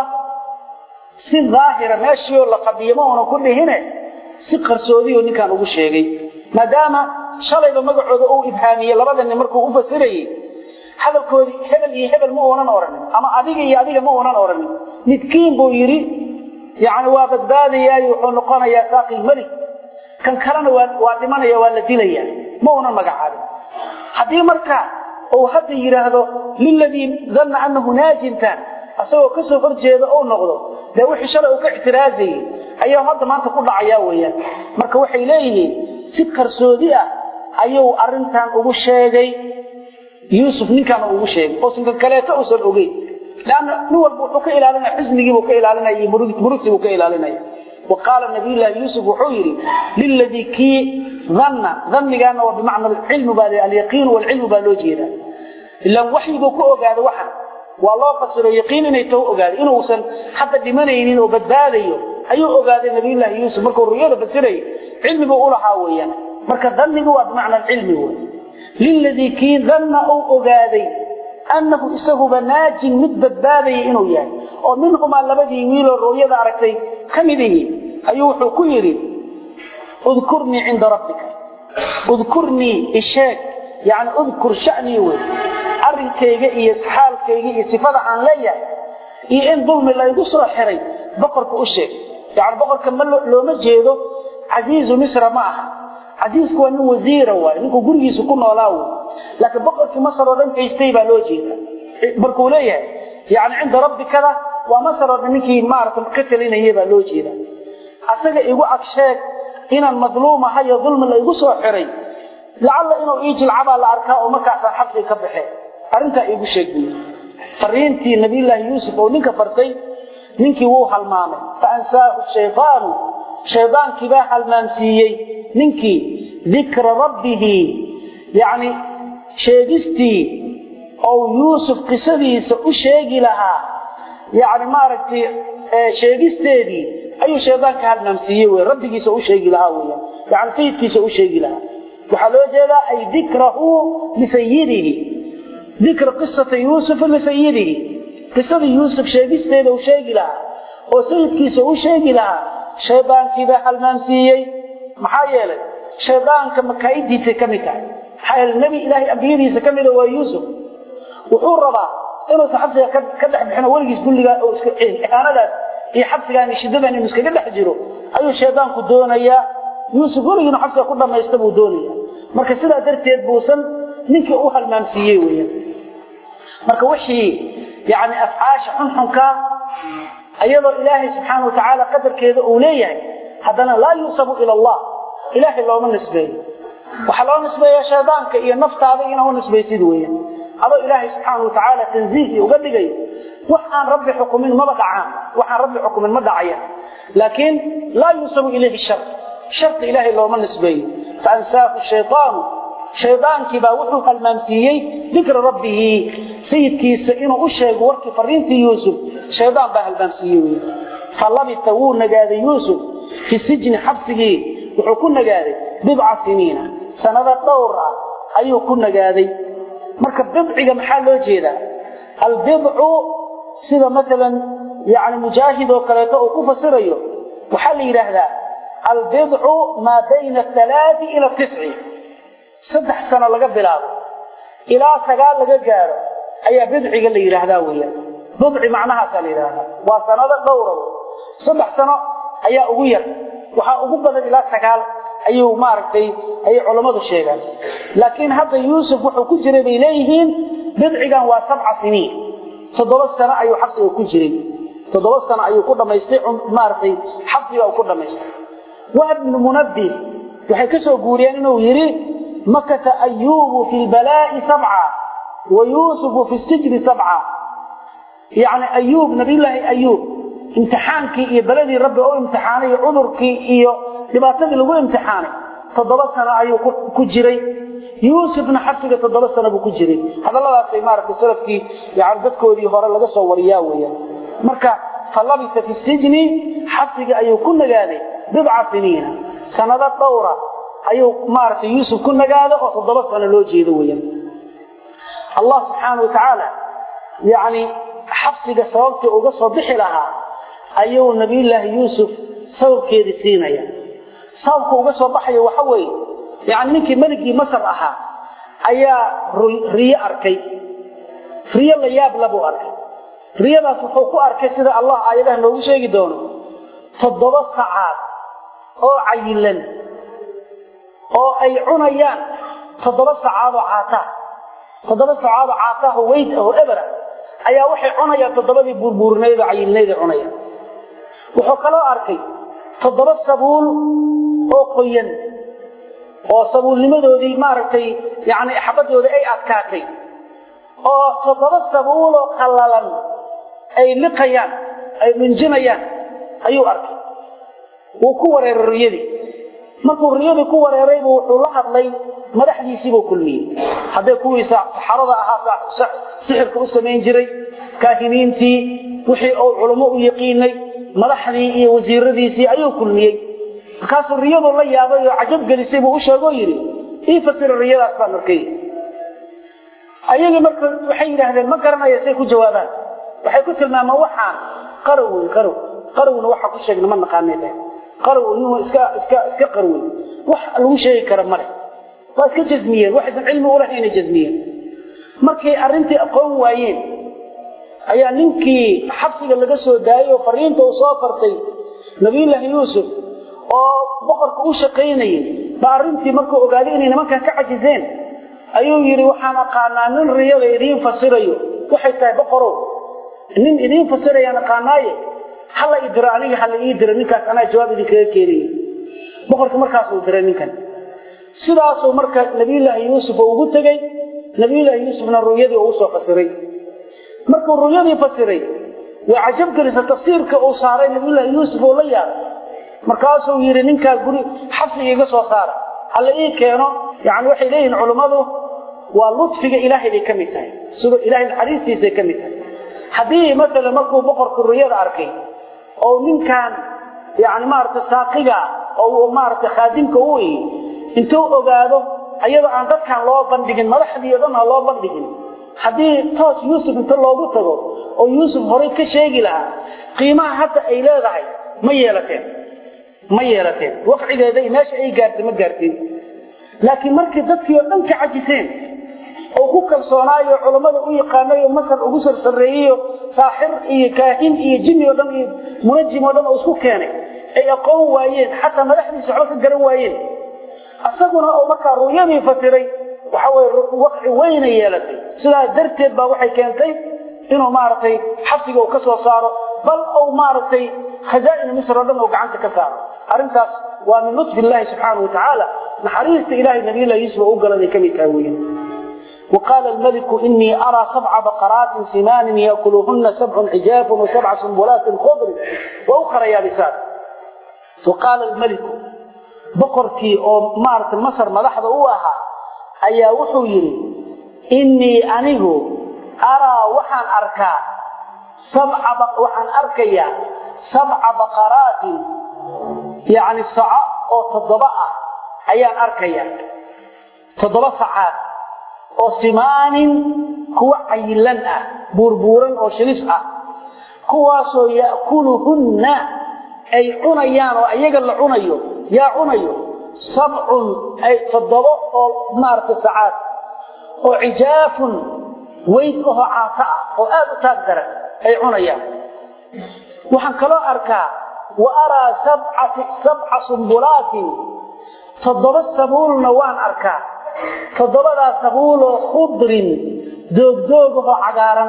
Speaker 1: si daahira meeshiioo la fadhiyo ma uunan ku dhihine si qarsoodiyo ninkan ugu sheegay maadaama shalayba magacooda uu ibhaamiyey labada nin markuu u fasirayey hadalkoodii hebel iyo hebel ma uunan odhanin ama adiga iyo adiga ma uunan odhanin midkiin buu yidhi yacni waa badbaadayaayo wuxuu noqonayaa saaqi lmelik kan kalena waa waa dhimanaya waa la dilaya ma uunan magacaabin haddii marka uu hadda yidhaahdo liladii danna annahu naajintan asagoo ka soo horjeeda uu noqdo dee wixii shalay uu ka ictiraazayey ayaa hadda maanta ku dhacayaa weeyaan marka waxay leeyihiin si qarsoodi ah ayuu arrintan ugu sheegay yuusuf ninkaana ugu sheegay oosan kan kaleeto uusan ogeyn leanna nin walba wuxuu ka ilaalinaya xusnigiibuu ka ilaalinaya iyo murugtiibuu ka ilaalinaya wa qaala nabiyullaahi yuusuf wuxuu yidhi liladii kii danna dannigaana waa bimacna alcilmu baa alyaqiinu walcilmu baa loo jeedaa ilaan waxyibuu ku ogaada waxan waa loo fasiro yaqiin inay taho ogaaday inuusan hadda dhimanaynin oo badbaadayo ayuu ogaaday nabiyullaahi yuusuf markuu ruyada fasirayay cilmibuu u lahaa weeyaan marka dannigu waa bimacna alcilmi wey liladii kii danna uu ogaaday annahu isaguba naajin mid badbaadaya inuu yahay oo minhumaa labadii wiiloo rooyada aragtay ka mid ihi ayuu wuxuu ku yidhi udkurnii cinda rabbika udkurnii isheeg yani udkur shanii wey arrinkayga iyo xaalkayga iyo sifada aan leeyahay iyo in dulmi laygu soo xiray boqorka u sheeg yani boqorka ma looma jeedo casiizu misra ma aha casiisku waa nin wasiira waay ninkuu gurigiisa ku noolaa wey laakiin boqorkii masar oo dhan haystay baa loo jeeda markuu leeyahay yani cinda rabbikada waa masar oo dhan ninkii maarata ka talinaya baa loo jeeda asaga igu agsheeg inaan madluum ahayo dulmi la igu soo xiray lacalla inuu ii jilcabaa la arkaa oo markaasaan xabsiga ka baxee arrintaa iigu sheeg buy fariintii nabiyullaahi yuusuf oo ninka fartay ninkii wuu halmaamay fa ansaahu shaydaanu shaydaankii baa halmaamsiiyey ninkii dikra rabbihi yacni sheegistii ou yuusuf qisadiisa u sheegi lahaa yani maaragtay sheegisteedii ayuu shaydaanka halmaamsiiyey wey rabbigiisa u sheegi lahaa weya yani sayidkiisa u sheegi lahaa waxaa loo jeedaa ay dikrahu lisayidihi dikra qisata yuusufa lisayidihi qisadii yuusuf sheegisteeda uu sheegi lahaa oo sayidkiisa u sheegi lahaa shaydaankiibaa halmaamsiiyey maxaa yeelay shaydaanka makaa'idiisay ka mid tahay maxaa yeele nebi ilaahay ambiyadiisa ka mida waa yuusuf wuxuu rabaa inuusan xabsiga ka dhex bixino weligiis gulligaa oo ihaanadaas iyo xabsigaan iyo shiddadan inuu iskaga dhex jiro ayuu shaydaanku doonayaa yuusuf weligiinu xabsiga ku dhammaysta buu doonaya marka sidaa darteed buusan ninkii u halmaamsiiyey weya marka wixii yani afcaasha xunxunkaa iyadoo ilaahay subxaana watacaala qadarkeeda uu leeyahay haddana laa yuusabu ila allah ilaahay looma nisbeeyo waxaa loo nisbeeyaa shaydaanka iyo naftaada inaa u nisbaysid weya adoo ilaahay subxaana watacaala tanziihii uga dhigayo wax aan rabbi xukumin maba dhacaan waxaan rabbi xukumin ma dhacaya laakiin laa yuusabu ilayhi shar sharta ilaahay looma nisbeeyo faansaahu shayaanu shaydaankii baa wuxuu halmaamsiiyey dikra rabbihi sayidkiisa inuu u sheego warkii fariintii yuusuf shaydaan baa halmaamsiiyey wy falabita wuu nagaaday yuusuf fi sijni xabsigii wuxuu ku nagaaday bidca siniina sanado dhowr ah ayuu ku nagaaday marka bidciga maxaa loo jeedaa albidcu sida maalan yani mujaahid oo kaleeto uu ku fasirayo waxaa la yidhaahdaa albidcu maa bayna alaai ila tisci saddex sano laga bilaabo ilaa sagaal laga gaaro ayaa bidciga la yidhaahdaa weya bidci macnahaasaa la yidhahdaa waa sanado dhowra saddex sano ayaa ugu yar waxaa ugu badan ilaa sagaal ayuu maaragtay ayay culammadu sheegaan laakiin hadda yuusuf wuxuu ku jiray bay leeyihiin bidcigan waa sabca siniin toddoba sano ayuu xabsiga ku jiray toddoba sano ayuu ku dhammaystay maaragtay xabsiga uu ku dhammaystay wahab bnu munabbih waxay ka soo guuriyeen inuu yidhi makata ayuubu fi lbalaa'i sabca wa yuusufu fi sijni sabca yacni ayuub nabiyullaahi ayuub imtixaankii iyo beladii rabbi u imtixaanay iyo cudurkii iyo dhibaatadii lagu imtixaanay toddoba sano ayuu ku jiray yuusufna xabsiga toddoba sano buu ku jiray hadalladaasay maaragtay salafkii yani dadkoodii hore laga soo wariyaa weeyaan marka falabisa fi sijni xabsiga ayuu ku nagaaday bidca siniina sanado dhowra ayuu maaragtay yuusuf ku nagaada oo toddoba sano loo jeedo weeyaan allah subxaana wa tacaala yacni xabsiga sababtii uga soo bixi lahaa ayuu nabiyullaahi yuusuf sababkeedii siinaya sababka uga soo baxaya waxa weeye yani ninkii meligii masar ahaa ayaa riyo arkay riyo la yaab labuu arkay riyadaas wuxuu ku arkay sida allah aayadaha noogu sheegi doono toddoba sacaad oo cayilan oo ay cunayaan toddoba sacaadoo caataa toddoba sacaadoo caataaho weyd ahoo ebera ayaa waxay cunayaan toddobadii buurbuurinaydoo cayilnayday cunayaan wuxuu kaloo arkay toddoba sabuul oo qoyan oo sabuulnimadoodii maaragtay yani xabadooda ay adkaatay oo toddoba sabuuloo qallalan ay liqayaan ay dhunjinayaan ayuu arkay wuu ku wareeray riyadii markuu riyadii ku wareeraybu wuxuu la hadlay madaxdiisiibuu kulmiyey hadday kuwii saxarada ahaa sixirka u samayn jiray kaahiniintii wixii uu culummo u yaqiinay madaxdii iyo wasiiradiisii ayuu kulmiyey markaasuu riyadu la yaabay oo cajab gelisay buu u sheegoo yidhi ii fasira riyadaas baan arkay ayagii marka waxay yidhaahdeen ma garanaya say ku jawaabaan waxay ku tilmaamaan waxaan qarow wey qarow qarowna waxaa ku sheegna ma naqaanay dheh qarow nin iska iska iska qarwey wax lagu sheegi kara male waa iska jasmiyeen waxaysan cilmi u lahaynay jasmiyeen markay arrintii aqoon waayeen ayaa ninkii xabsiga laga soo daayey oo fariinta uu soo fartay nabiyullaahi yuusuf oo boqorka u shaqaynayay ba arrintii markuu ogaaday inay nimankan ka cajiseen ayuu yidhi waxaan aqaanaa nin riyada idiin fasirayo waxay tahay boqorow nin idiin fasirayaan aqaanaaye hala i diro aniga hala ii diro ninkaas anaa jawaab idinkaga keenaya boqorka markaasuu diray ninkan sidaasuu marka nabiyullaahi yuusuf oo ugu tegey nabiyullaahi yuusufna ru'yadii uu usoo fasiray markuu ru'yadii fasiray way cajab gelisa tafsiirka uu saaray nabiyullaahi yuusuf oo la yaabay markaasuu yidhi ninkaa guri xabsiga iga soo saara hala ii keeno yani waxay leeyihiin culummadu waa ludfiga ilaahay bay ka mid tahay sidoo ilaahay naxariistiisay ka mid tahay haddii maalan markuu boqorku ruyada arkay oo ninkan yani maaragta saaqiga oo maaragta khaadimka u ihi intuu ogaado ayadoo aan dadkan loo bandhigin madaxdii o dhan aan loo bandhigin haddii toos yuusuf inta loogu tago oo yuusuf horay ka sheegi lahaa qiimaha hadda ay leedahay ma yeelateen ma yeelateen waqcigeeda meesha ay gaartay ma gaartiin laakiin markii dadkii oo dhan ka cajiseen oo ku kalsoonaayo culammada u yaqaanayo masar ugu sarsareeyeyo saaxir iyo kaahin iyo jinni oo dhan iyo munajim oo dhan oo isku keenay ay aqoon waayeen xataa madaxdiisa waxba ka garan waayeen asaguna oo markaa ru'yadii fasiray waxa weye waqci weyna yeelatay sidaas darteed baa waxay keentay inuu maaragtay xabsiga uu ka soo saaro bal ou maaragtay khazaa'ina misr oo dhan oo gacanta ka saaro arrintaas waa min lutfi illaahi subxaanahu watacaala naxariista ilahay nabiyullahi yuusuf oo u galaday ka mid tahay weeyaan وقال الملك إني أرى سبع بقرات سمان يأكلهن سبع عجاف وسبع سنبلات خضر وأخرى يابسات وقال الملك بقرتي أو مارت مصر ملحظة أوها أيا وحو يري إني أنه أرى وحن أركا سبع بق وحن أركيا سبع بقرات يعني سعى أو تضبع أيا أركيا تضبع ساعات oo simaanin kuwa cayilan ah buurbuuran oo shilis ah kuwaasoo ya'kuluhunna ay cunayaan oo ayaga la cunayo yaa cunayo sabcun ay toddobo oo maaragtay sacaad oo cijaafun weyd ahoo caata ah oo aad u taag daran ay cunayaan waxaan kaloo arkaa wa araa sabca sumbulaatin toddoba sabuulna waan arkaa toddobadaa sabuuloo khudrin doogdoogahoo cagaaran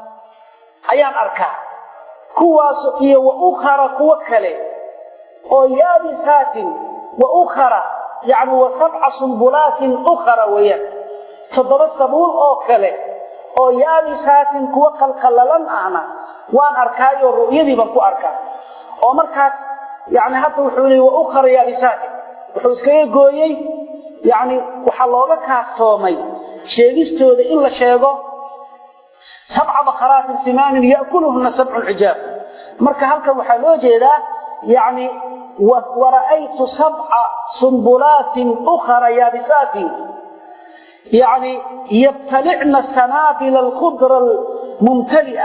Speaker 1: ayaan arkaa kuwaas iyo wa ukhara kuwo kale oo yaabisaatin wa ukhara yacni wa sabca sumbulaatin ukhara weeyaan toddoba sabuul oo kale oo yaabisaatin kuwo qalqallalan ahna waan arkaayoo ru'yadii baan ku arkaa oo markaas yacni hadda wuxuu leeyay wa ukhara yaabisaatin wuxuu iskaga gooyey yacni waxaa looga kaaftoomay sheegistooda in la sheego sabca bakaraatin simaanin ya'kuluhuna sabcun cijaab marka halkan waxaa loo jeedaa yacni wara'aytu sabca sumbulaatin ukhara yaabisaatin yacni yabtalicna sanaabila alkhudra almumtali'a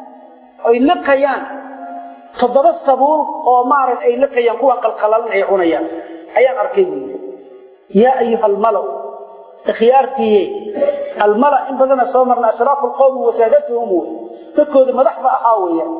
Speaker 1: ay liqayaan toddoba sabuul oo maarag ay liqayaan kuwan qalqalalan ay cunayaan ayaan arkay buyi yaa ayuha almalaw ikhyaartiiye almala in badana soo marna ashraafu lqowmi wasaadatuhum wey dadkooda madaxda ahaa weeyaan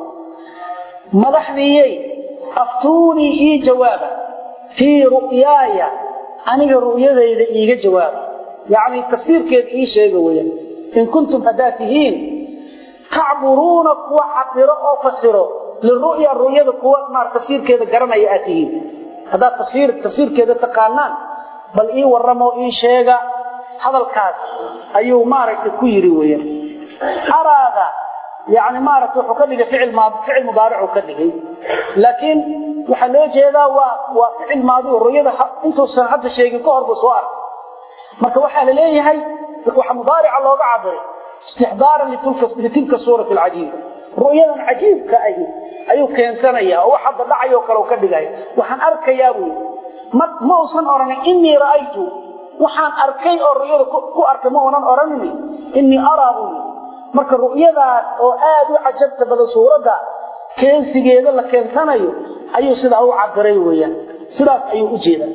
Speaker 1: madaxdiiyey aftuunii ii jawaaba fii ru'yaaya aniga ru'yadayda iiga jawaaba yacni tafsiirkeeda ii sheega weeyaan in kuntum haddaad tihiin tacburuuna kuwa cabiro oo fasiro liru'ya ru'yada kuwa maar tafsiirkeeda garanaya aad tihiin haddaad tafsiir tafsiirkeeda taqaanaan bal ii warramoo ii sheega hadalkaas ayuu maaragtay ku yidhi weeyaan araada yani maaragtay wuxuu ka dhigay ficil maadi ficil mudaaric uu ka dhigay laakiin waxaa loo jeedaa waa waa ficil maadi oo ruyada intuusan hadda sheegin ka hor buu soo arkay marka waxaa la leeyahay waxa mudaarica looga cabiray istixdaaran litilka suurati alcajiiba ru'yadan cajiibka ahi ayuu keensanaya oo wax hadda dhacayoo kale u ka dhigaya waxaan arkayaa buu ma ma uusan odhanin innii ra'aytu waxaan arkay oo ru'yada ku arkay ma uunan odhanini innii araa buu marka ru'yadaas oo aad u cajabta badan suuradda keensigeeda la keensanayo ayuu sidaa u cabiray weeyaan sidaas ayuu u jeedaa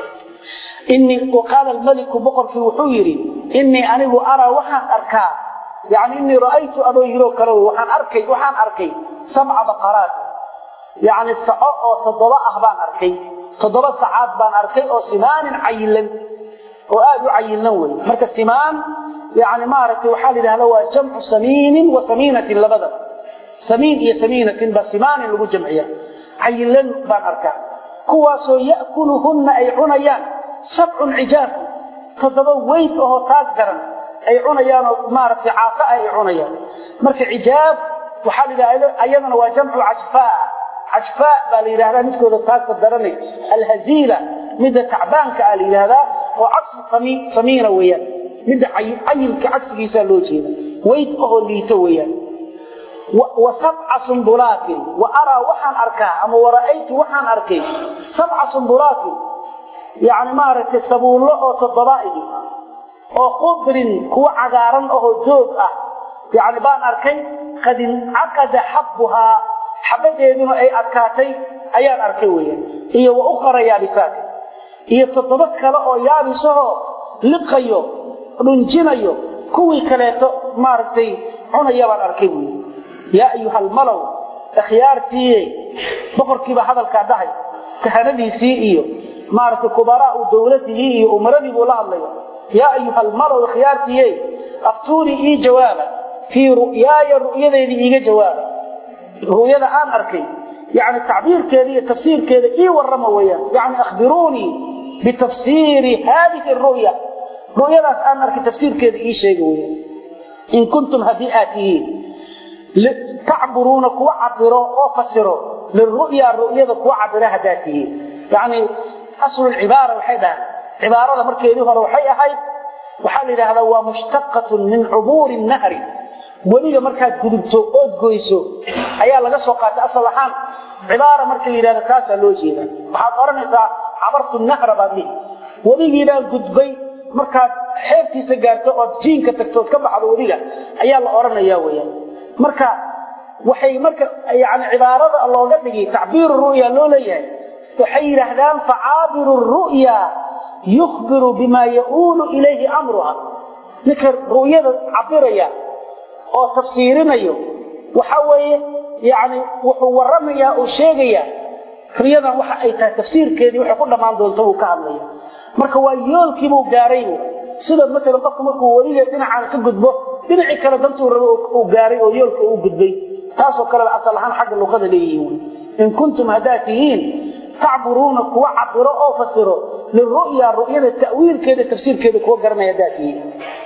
Speaker 1: innii qaala almaliku boqorkii wuxuu yidhi innii anigu araa waxaan arkaa yani innii ra'aytu adoo yiroo kale waxaan arkay waxaan arkay sabca baqaraat yani saco oo toddoba ah baan arkay toddoba sacaad baan arkay oo simaanin cayilan oo aad u cayilan wey marka simaan yani maaragtay waxaa la yidhahda waa jamcu samiinin wa samiinatin labada samiin iyo samiinatin baa simaanin lagu jamciya cayilan baan arkaa kuwaasoo ya'kuluhunna ay cunayaan sabcun cijaafu toddoba weyd ahoo taag daran ay cunayaanoo maaragtay caafa ah ay cunayaan marka cijaaf waxaa la yidhahda ayadana waa jamcu cajfaa cajfaa baa la yidhahdaa midkooda taagta daranay alhaziila midda tacbaanka ah la yidhahdaa oo cagsi samiina weeyaan midda cayilka cagsigiisaa loo jeeda weyd ahoo liito weeyaan wa sabca sumbulaatin wa araa waxaan arkaa ama wara'aytu waxaan arkay sabca sumbulaatin yacni maaragtay sabuullo oo toddobaaidi oo khudrin kuwa cagaaran ahoo doog ah yacni baan arkay qad incaqada xabbuhaa xabadeeduna ay adkaatay ayaan arkay weeyaan iyo wa ukhara yaabisaati iyo toddoba kale oo yaabisahoo liqayo dhunjinayo kuwii kaleeto maaragtay cunaya baan arkay buui yaa ayuha almalow ikhyaartiiye boqorkiiba hadalkaa dhahay kahanadiisii iyo maaragtay kubaraau dowladihii iyo umaradii buu la hadlaya yaa ayuha almalow ikhyaartiiye aftuunii ii jawaaba fii ru'yaaya ru'yadeydii iiga jawaaba ru'yada aan arkay yani tacbiirkeeda iyo tafsiirkeeda ii warrama weeyaan yani akhbiruunii bitafsiiri haadihi ru'ya ru'yadaas aan arkay tafsiirkeeda ii sheega weeyaan in kuntum haddii aad tihiin tacburuuna kuwa cabiro oo fasiro liru'ya ru'yada kuwa cabira haddaad tihiin yani aslulcibaara waxay dhahaan cibaarada markeedii hore waxay ahayd waxaa la yidhaahdaa waa mushtaqatun min cubuuri nahri weliga markaad gudubto ood goyso ayaa laga soo qaatay asal ahaan cibaara marka la yidhahdo taasaa loo jeeda waxaad odhanaysaa cabartu nahra baad dhihi weligiibaan gudbay markaad xeebtiisa gaarto ood jiinka tagto ood ka baxdo weliga ayaa la odhanaya weyaan marka waxay marka yani cibaarada looga dhigay tacbiiru ru'ya loo leeyahay waxay yidhaahdaan facaabiru ru'ya yukhbiru bima yauulu ilayhi amruha ninka ru'yada cabiraya oo tafsiirinayo waxa weeye yani wuxuu waramayaa oo sheegayaa riyadan waxa ay tahay tafsiirkeedii waxay ku dhammaan doonto uu ka hadlaya marka waa yoolkiibuu gaaray sida maalan qofka markuu weliga dhinacaan ka gudbo dhinacii kale dantuu rabo uu gaaray oo yoolka uu gudbay taasoo kaleba asal ahaan xagga luqada leeyihiin in kuntum haddaad tihiin tacburuuna kuwa cabiro oo fasiro liru'ya ru'yada ta'wiilkeeda tafsiirkeeda kuwa garanaya haddaad tihiin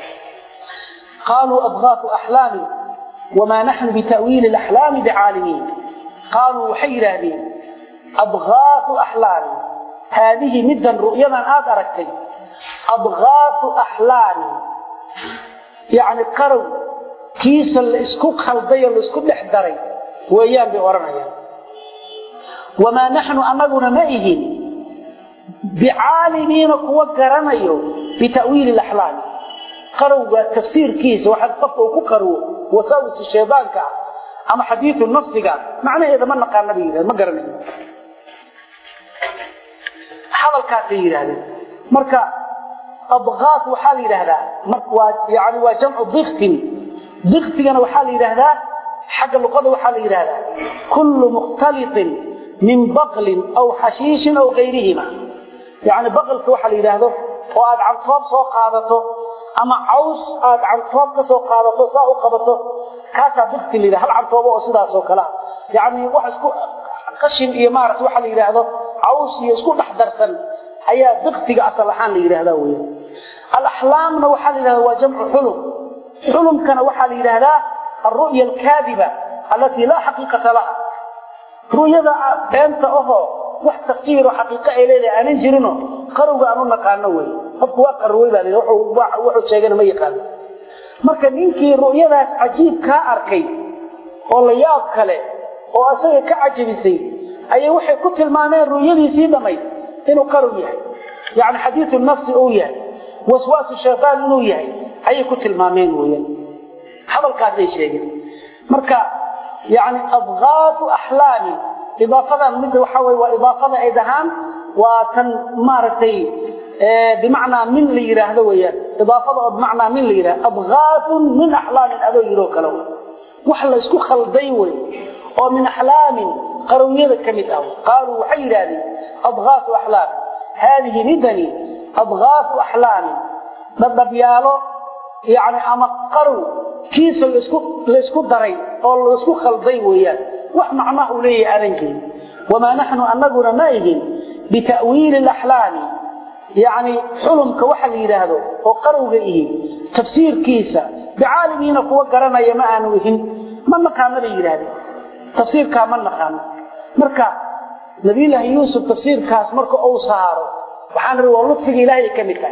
Speaker 1: قالوا أضغاث أحلام وما نحن بتأويل الأحلام بعالمين قالوا حير هذه أضغاث أحلام هذه مدا رؤيا آد أركتي أضغاث أحلام يعني قروا كيس الاسكوك خلطي الاسكوك لحدري وأيام بغرنا وما نحن أمدنا مئهن بعالمين قوة قرنيو بتأويل الأحلام qarowga tafsiirkiisa waxaad qofka uu ku qarwo wasaawis shaydaanka ama xadiidu nafsiga macnaheeda ma naqaana bay yidhahdeen ma garanayo hadalkaasay yidhahdeen marka adqaat waxaa la yidhaahdaa waa yani waa jamcu diktin diktigana waxaa la yidhaahdaa xagga luqada waxaa la yidhaahdaa kullu mukhtalitin min baqlin aw xashiishin aw gayrihima yani baqlka waxaa la yidhaahdo oo aad cantoob soo qaadato ama caws aad cantoob ka soo qaadato saa u qabato kaasaa dikti la yidhaha hal cantoobo oo sidaas oo kale ah yacni wax isku qashin iyo maarata waxa la yidhaahdo caws iyo isku dhex darsan ayaa diktiga asal ahaan la yidhahdaa weya alaxlaamna waxaa la yidhahdaa waa jamcu xulum xulumkana waxaa la yidhaahdaa alru'ya alkaadiba allatii laa xaqiiqata laha ru'yada beenta ahoo wax tafsiiro xaqiiqo ay leedahay aanan jirino qarowga aan u naqaano wey qofku waa qarwey baa leeyahay wuxuu sheegana ma yaqaano marka ninkii ru'yadaas cajiib kaa arkay oo la yaab kale oo asaga ka cajabisay ayay waxay ku tilmaameen ru'yadiisii dhammayd inuu qarow yahay yacni xadiidu nafsi uu yahay waswaasu shaytaan inuu yahay ayay ku tilmaameen weeyaan hadalkaasay sheegeen marka yacni adqaatu axlaami idaafadan midda waxaa weye waa idaafada ay dhahaan waa tan maaragtay bimacnaa min la yidhaahdo weeyaan idaafada oo bimacnaa min la yidhahdo adghaatun min axlaamin adoo yidhoo kale wax la isku khalday wey oo min axlaamin qarowyada ka mid ah qaaluu waxay yidhahdeen adghaatu axlaam haadihi midani adghaatu axlaamin dhadhabyaalo yani ama qarow kiisa laisku laysku daray oo laisku khalday weeyaan wax macnaha uu leeyahay aadan jirin wamaa naxnu anaguna ma igin bita'wiili alaxlaami yacni xulumka waxa la yidhaahdo oo qarowga ihi tafsiirkiisa bicaalimiina kuwa garanaya ma aanu ihin ma naqaano bay yidhahdeen tafsiirkaa ma naqaano marka nabiyullaahi yuusuf tafsiirkaas marka uu saaro waxaan ri waa lutfiga ilaahay ka mid tahay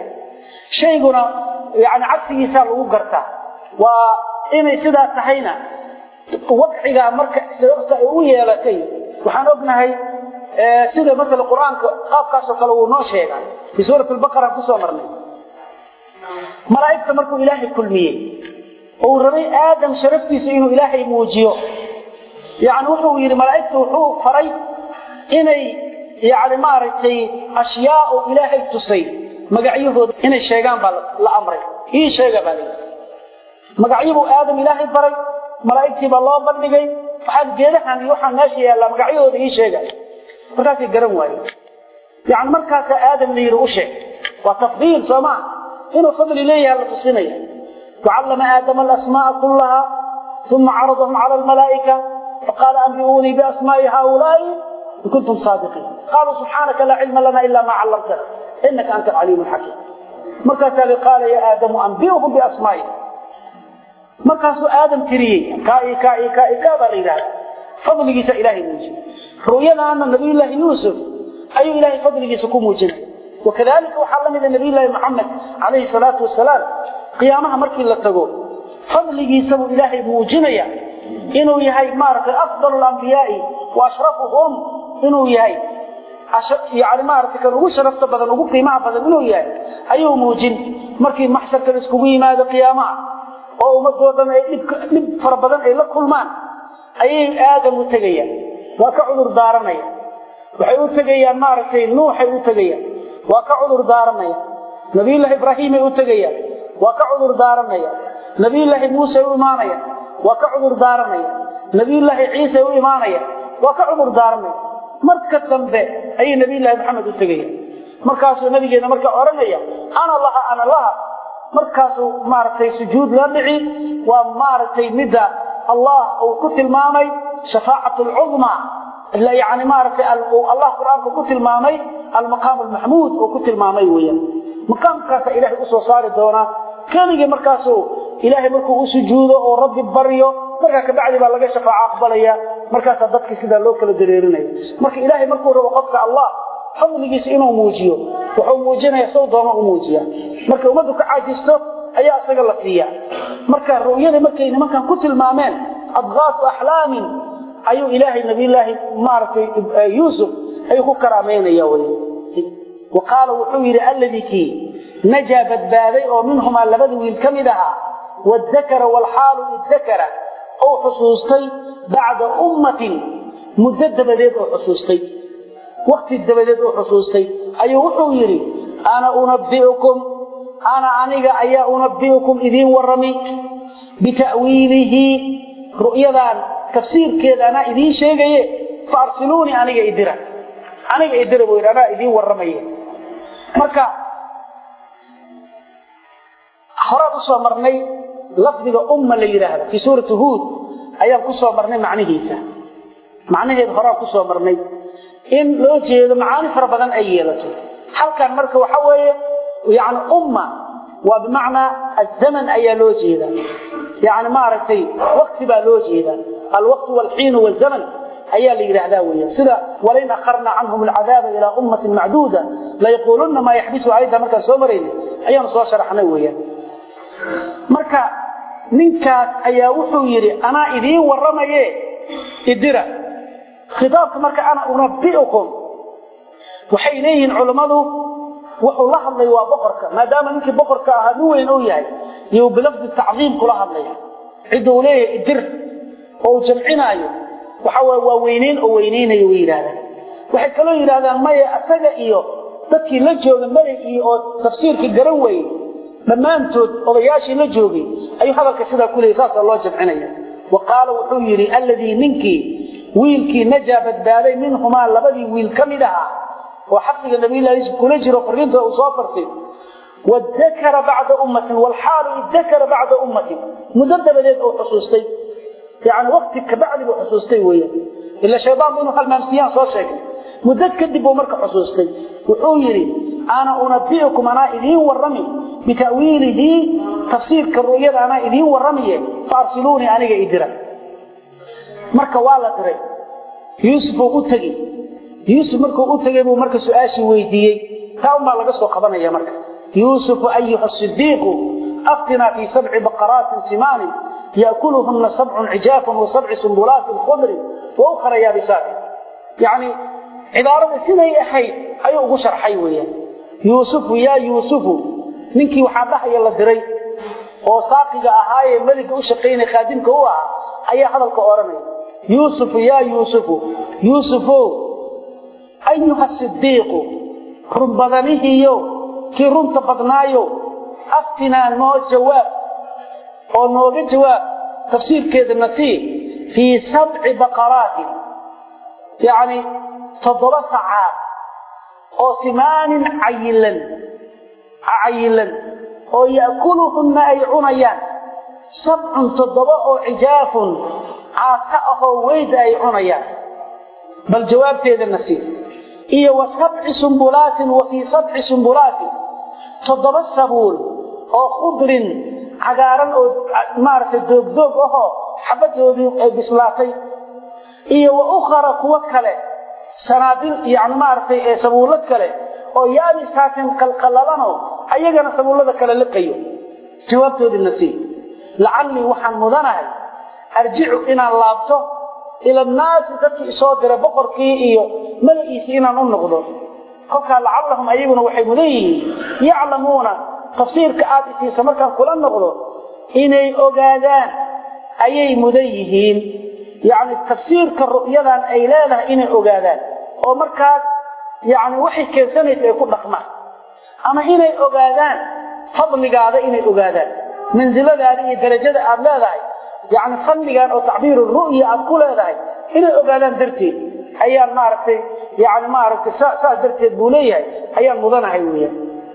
Speaker 1: shayguna yani cagsigiisaa lagu gartaa waa inay sidaa tahayna wadcigaa marka sababta ay u yeelatay waxaan ognahay sida maala qur-aanka qaabkaasoo kale wuu noo sheegaa fii suurat lbaqara kusoo marnay malaa'igta markuu ilaahay kulmiyey ou rabay aadam sharaftiisa inuu ilaahay muujiyo yani wuxuu yidhi malaa'igta wuxuu faray inay yani maaragtay ashyaa oo ilaahay tusay magacyahooda inay sheegaan baa la amray ii sheega baa layidhi magacyabuu aadam ilaahay baray malaa'igtii baa loo bandhigay waxaad geedahan iyo waxaan meesha yaallaa magacyahooda ii sheega markaasay garan waaye yani markaasaa aadam la yidhi u sheeg waa tafdiil soo maa inuu fadli leeyaha la tusinaya wacallama aadama alasmaaa kullaha uma caradahum cala almalaa'ika faqaala anbi'uunii biasmaa'i haaulaa'i in kuntum saadiqiin qaaluu subxaanaka laa cilma lana ila maa callamtana inaka anta alcaliimu alxakiim markaasaa li qaala ya aadamu anbi'uhum biasmaa'i markaasuu aadam tiriyey kaa'i kaa'i kaa'i kaa baa la yidhahda fadligiisa ilaahay muujiye ru'yadaana nabiyullaahi yuusuf ayuu ilaahay fadligiisa ku muujinaya wakadalika waxaa la mida nabiyullaahi maxamed calayhi salaatu wasalaam qiyaamaha markii la tago fadligiisabuu ilaahay muujinaya inuu yahay maaragtay afdalu lambiyaai wa ashrafuhum inuu yahay yani maaragtay kan ugu sharafta badan ugu qiimaha badan inuu yahay ayuu muujin markii maxsharka la iskugu yimaado qiyaamaha oo ummadoo dhan ay dhib fara badan ay la kulmaan ayay aadam u tegayaan waa ka cudur daaranaya waxay u tegayaan maaragtay nuuxay u tegayaan waa ka cudur daaranaya nabiyullaahi ibraahiimay u tegayaan waa ka cudur daaranaya nabiyullaahi muuse u imaanaya waa ka cudur daaranaya nabiyullaahi ciise u imaanaya waa ka cudur daaranaya marka dambe ayay nabiyullaahi maxamed u tegayaan markaasuu nabigeena markaa odhanaya ana laha ana laha markaasuu maaragtay sujuud la dhici waa maaragtay midda allah uu ku tilmaamay shafaacatu lcudmaa yani maaragtay allah qur-aanka ku tilmaamay almaqaam almaxmuud oo ku tilmaamay weeyaan maqaamkaasa ilaahay usoo saari doonaa keligii markaasuu ilaahay markuu u sujuudo oo rabbi baryo markaa kabacdi baa laga shafaaco aqbalaya markaasaa dadkii sidaa loo kala dareerinaya marka ilaahay markuu rabo qofka allah fadligiisa inuu muujiyo wuxuu muujinaya sow dooma u muujiya markay ummaddu ka caajisto ayaa isaga la siiya marka ru'yadii markay nimankan ku tilmaameen adqaasu axlaamin ayuu ilaahay nabiyullaahi maaragtay yuusuf ayuu ku karaameynaya wey wa qaala wuxuu yidhi alladii kii najaa badbaaday oo minhumaa labada wiil ka mid ahaa waddakara waalxaalu iddakara ou xusuustay bacda ummatin muddo dabadeed oo xusuustay wakti dabadeed oo xusuustay ayuu wuxuu yidhi ana unabbi'ukum ana aniga ayaa unabbi'ukum idiin warrami bita'wiilihi ru'yadan tafsiirkeeda anaa idiin sheegaye fa arsiluunii aniga idira aniga idira buu yidhi anaa idiin warramaye marka horaan usoo marnay lafdiga umma la yidhaahdo fii suurati huud ayaan kusoo marnay macnihiisa macnaheeda horaan kusoo marnay in loo jeedo macaani fara badan ay yeelato halkan marka waxa weeye yani umma waa bimacnaa azaman ayaa loo jeedaa yani maaragtay wakti baa loo jeedaa alwaqtu walxiinu walzaman ayaa la yidhaahdaa weya sida walain akharna canhum alcadaaba ilaa ummatin macduuda layaquulunna maa yaxbisu ayadda markaan soo marayna ayaanu soo sharaxnay weeyaan marka ninkaas ayaa wuxuu yidhi anaa idiin warramaye idira khitaabka marka ana unabbi'ukum waxay leeyihiin culammadu wuxuu la hadlay waa boqorka maadaama ninkii boqorka ahaa nin weyn uu yahay iyuu bilafdi tacdiim kula hadlaya cidda uu leeyahay idir oo uu jamcinaayo waxa waye waa weyneyn oo weyneynayo way yidhahdaan waxay kaloo yidhahdaan maya asaga iyo dadkii la jooga meligii oo tafsiirkii garan weyey dhammaantood odayaashii la joogay ayuu hadalka sidaa ku leeyay saasaa loo jamcinaya wa qaala wuxuu yidhi alladii ninkii wiilkii najaa badbaaday minhumaa labadii wiil ka mid ahaa oo xabsiga nabiyullahi yuusuf kula jiro fariinta uu soo fartay wadakara bacda ummatin waalxaalu idakara bacda ummatin muddo dabadeed uu xusuustay yani wakti kabacdi buu xusuustay weeyaan ila shaydaanku inuu halmaamsiyaan soo sheegay muddo kadib buu marka xusuustay wuxuu yidhi ana unabbi'ukum anaa idiin warrami bita'wiilihi tafsiirka ru'yada anaa idiin warramiye faarsiluunii aniga idira marka waa la diray yuusuf uu u tegi yuusuf markuu u tegey buu marka su-aashii weydiiyey taa unbaa laga soo qabanaya marka yuusufu ayuha sidiiqu aftinaa fii sabci baqaraatin simaanin ya'kuluhunna sabcun cijaafun wa sabci sumbulaatin khudrin wa ukhra yaabisaatin yacni cibaarada siday ahayd ayuu ugu sharxay weeyaan yuusufu yaa yuusufu ninkii waxaa dhahaya la diray oo saaqiga ahaayee meliga u shaqaynaya khaadimka u ahaa ayaa hadalka odhanaya yuusufu yaa yuusufu yuusufow ayuha sidiiqu runbadanihiiyo kii runta badnaayo aftinaa noo jawaab oo nooga jawaab tafsiirkeeda nasii fii sabci baqaraatin yacni toddoba sacaad oo simaanin cayilan cayilan oo ya'kuluhunna ay cunayaan sabcun toddoba oo cijaafun caata ahoo weyda ay cunayaan bal jawaabteeda nasiib iyo wa sabci sumbulaatin wa fii sabci sumbulaatin toddoba sabuul oo khudrin cagaaran oo maaragtay doogdoog ahoo xabadoodii ay bislaatay iyo wa ukhara kuwo kale sanaabil yani maaragtay ee sabuullad kale oo yaabisaatin qalqalalano ayagana sabuullada kale liqayo jawaabtoodii nasiib lacallii waxaan mudanahay arjicu inaan laabto ila annaasi dadkii isoo diray boqorkii iyo magaciisii inaan u noqdo kolkaa lacallahum ayaguna waxay mudan yihiin yaclamuuna tafsiirka aad isiisa markaan kula noqdo inay ogaadaan ayay mudan yihiin yacni tafsiirka ru'yadan ay leedahay inay ogaadaan oo markaas yacni waxay keensanaysa ay ku dhaqmaan ama inay ogaadaan fadligaada inay ogaadaan mansiladaada iyo darajada aad leedahay yacni fadligan oo tacbiiru ru'ya aad ku leedahay inay ogaadaan darteed ayaan maaragtay yani maaragtay saas darteed buu leeyahay ayaan mudanahay weeyaan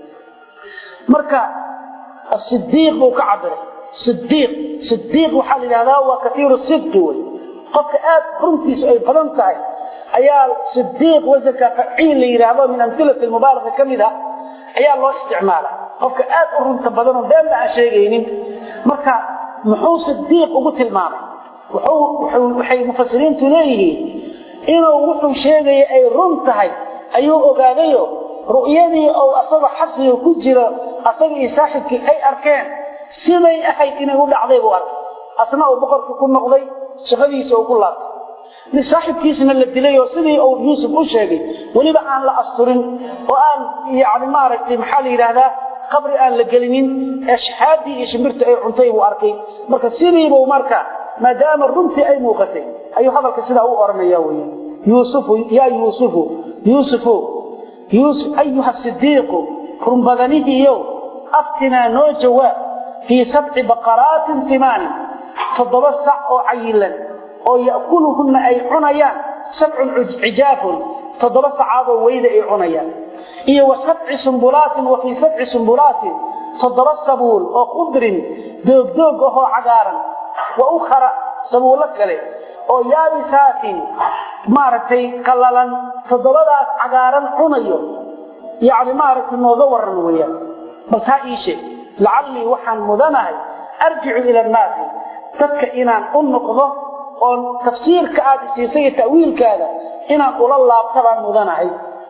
Speaker 1: marka sidiiq buu ka cabiray sidiiq sidiiq waxaa la yidhahdaa waa katiiru sidqi wey qofka aad runtiisu ay badan tahay ayaa sidiiq wasanka faciil la yidhaahdo min amhilati mubaalaga ka mid ah ayaa loo isticmaala qofka aad u runta badan oo beenba aan sheegaynin marka muxuu sidiiq ugu tilmaamay waxay mufasiriintu leeyihiin inuu wuxuu sheegaya ay run tahay ayuu ogaadayo ru'yadii ou asagoo xabsiga ku jiro asaga iyo saaxibkii ay arkeen siday ahayd inay u dhacday buu arkay asna uu boqorkii ku noqday shaqadiisa uu ku laabtay mid saaxibkiisna la dilay oo sidii uu yuusuf u sheegay weliba aan la asturin oo aan yani maaragtay maxaa la yidhaahdaa qabri aan la gelinin ee shaxaadii iyo shimbirta ay cuntay buu arkay marka sidiibuu marka maadaama runtii ay muuqatay ayuu hadalka sidaa u oranaya weya yuusufu yaa yuusufu yuusufu yuusuf ayuha sidiiqu runbadanihiiyow aftinaa noo jawaab fii sabci baqaraatin timaanin toddoba sac oo cayilan oo ya'kuluhunna ay cunayaan sabcun cijaafun toddoba sacaadoo weyda ay cunayaan iyo wa sabci sumbulaatin wa fii sabci sumbulaatin toddoba sabuul oo khudrin doogdoog ahoo cagaaran wa ukhara sabuullo kale oo yaabisaatin maaragtay qallalan toddobadaas cagaaran cunayo yacni maaragtay nooga warran weeyaan bal taa ii sheeg lacallii waxaan mudanahay arjicu ila annaasi dadka inaan u noqdo oo tafsiirka aad isiisay iyo ta'wiilkaada inaan ula laabta baan mudanahay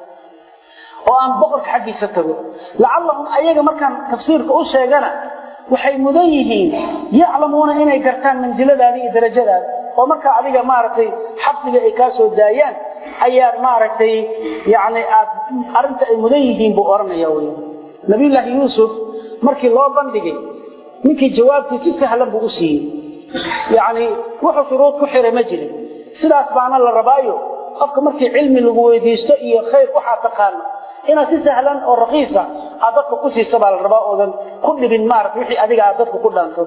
Speaker 1: oo aan boqorka xaggiisa tago lacallahum ayaga markaan tafsiirka u sheegana waxay mudan yihiin yaclamuuna inay gartaan mansiladaada iyo darajadaada oo markaa adiga maaragtay xabsiga ay kaa soo daayaan ayaad maaragtay yani aad arrinta ay mudan yihiin buu odhanaya wy nabiyullaahi yuusuf markii loo bandhigay ninkii jawaabtii si sahlan buu u siiyey yacni wuxuu shuruud ku xiray ma jirin sidaas baana la rabaayo qofka markii cilmi lagu weydiisto iyo khayr waxaa taqaano inaad si sahlan oo rakiisa aad dadka ku siisa baa la rabaa oodan ku dhibin maarata wixii adiga aad dadka ku dhaanto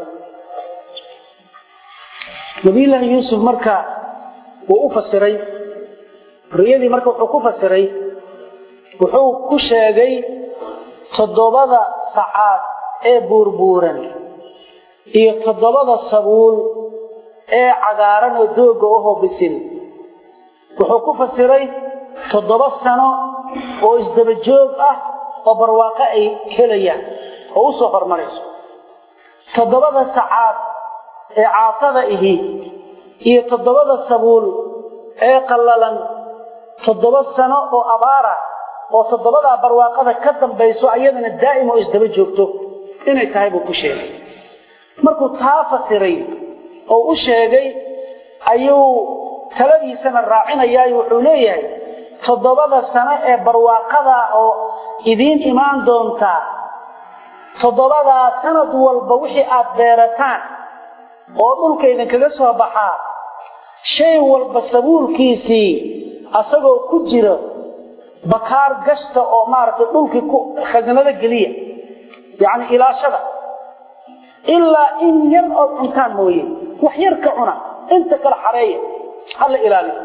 Speaker 1: nabiyullaahi yuusuf marka wuu u fasiray riyadii marka wuxuu ku fasiray wuxuu ku sheegay toddobada sacaad ee buurbuuran iyo toddobada sabuul ee cagaaran oo dooga ahoo bisil wuxuu ku fasiray toddoba sano oo isdaba joog ah oo barwaaqo ay helayaan oo u soo hormarayso toddobada sacaad ee caafada ihi iyo toddobada sabuul ee qallalan toddoba sano oo abaara oo toddobadaa barwaaqada ka dambayso ayadana daa'im oo isdaba joogto inay tahay buu ku sheegay markuu taa fasiray oo u sheegay ayuu taladiisana raacinayaa wuxuu leeyahay toddobada sano ee barwaaqada oo idiin imaan doontaa toddobadaa sanad walba wixii aad beerataan oo dhulka idinkaga soo baxaa shay walba sabuulkiisii asagoo ku jira bakaar gashta oo maaragtay dhulkii ku khasanado geliya yacni ilaashada ilaa in yar ood cuntaan mooye wax yar ka cuna inta kale xareeya hala ilaaliyo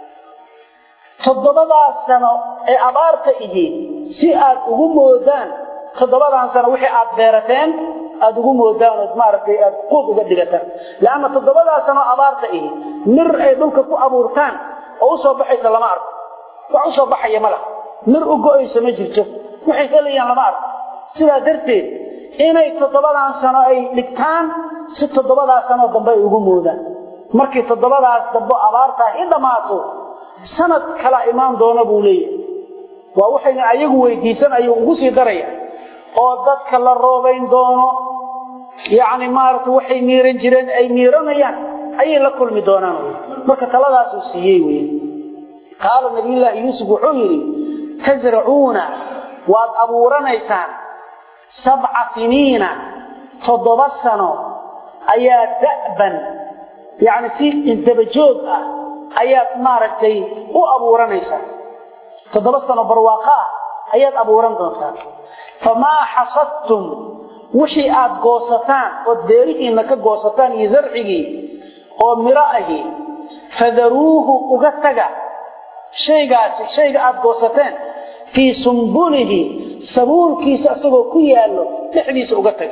Speaker 1: toddobadaa sano ee abaarta ihi si aad ugu moodaan toddobadan sano wixii aad beerateen aada ugu moodaan ood maaragtay aad quud uga dhigataan leanna toddobadaa sano abaarta ihi mir ay dhulka ku abuurtaan oo usoo baxaysa lama arko wax usoo baxaya ma laha mir u go-ayso ma jirto waxay helayaan lama arko sidaa darteed inay toddobadan sano ay dhigtaan si toddobadaa sanoo dambe ay ugu moodaan markii toddobadaas dambe abaartaa i dhammaato sanad kala imaan doona buu leeyahay waa waxayna ayagu weydiisan ayuu ugu sii daraya oo dadka la roobayn doono yacni maaragtay waxay miiran jireen ay miiranayaan ayay la kulmi doonaan marka taladaasuu siiyey wey qaala nabiyullaahi yuusuf wuxuu yidhi tasracuuna waad abuuranaysaan sabca siniina toddoba sano ayaa da'ban yacni si isdabajoog ah ayaad maaragtay u abuuranaysaa toddoba sano barwaaqo ah ayaad abuuran doontaa famaa xasadtum wixii aad goosataan ood beerihiinna ka goosataan iyo zarcigii oo miro ahi fadaruuhu uga taga shaygaasi shayga aad goosateen fii sumbulihi sabuulkiisa isagoo ku yaallo dhexdiisa uga taga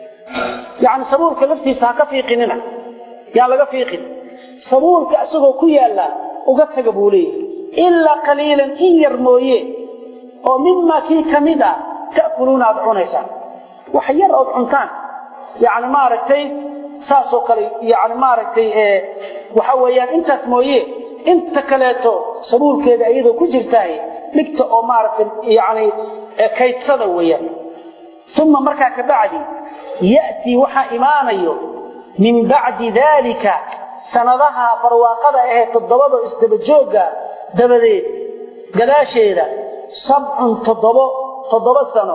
Speaker 1: yacni sabuulka laftiisa ha ka fiiqinina yaan laga fiiqin sabuulka isagoo ku yaalla uga taga buu leeyahay ilaa qaliilan in yar mooye oo mimaa kii ka mid a ta'kuluuna aad cunaysaan wax yar ood cuntaan yacni maaragtay saasoo kale yacni maaragtay waxa weeyaan intaas mooye inta kaleeto sabuulkeeda iyadoo ku jirtaay dhigta oo maaragtay yacni kaydsada weeyaan uma markaa ka bacdi ya'tii waxaa imaanayo min bacdi daalika sanadaha barwaaqada ahee toddobada isdabajoogga dabadeed gadaasheeda sabcun toddobo toddoba sano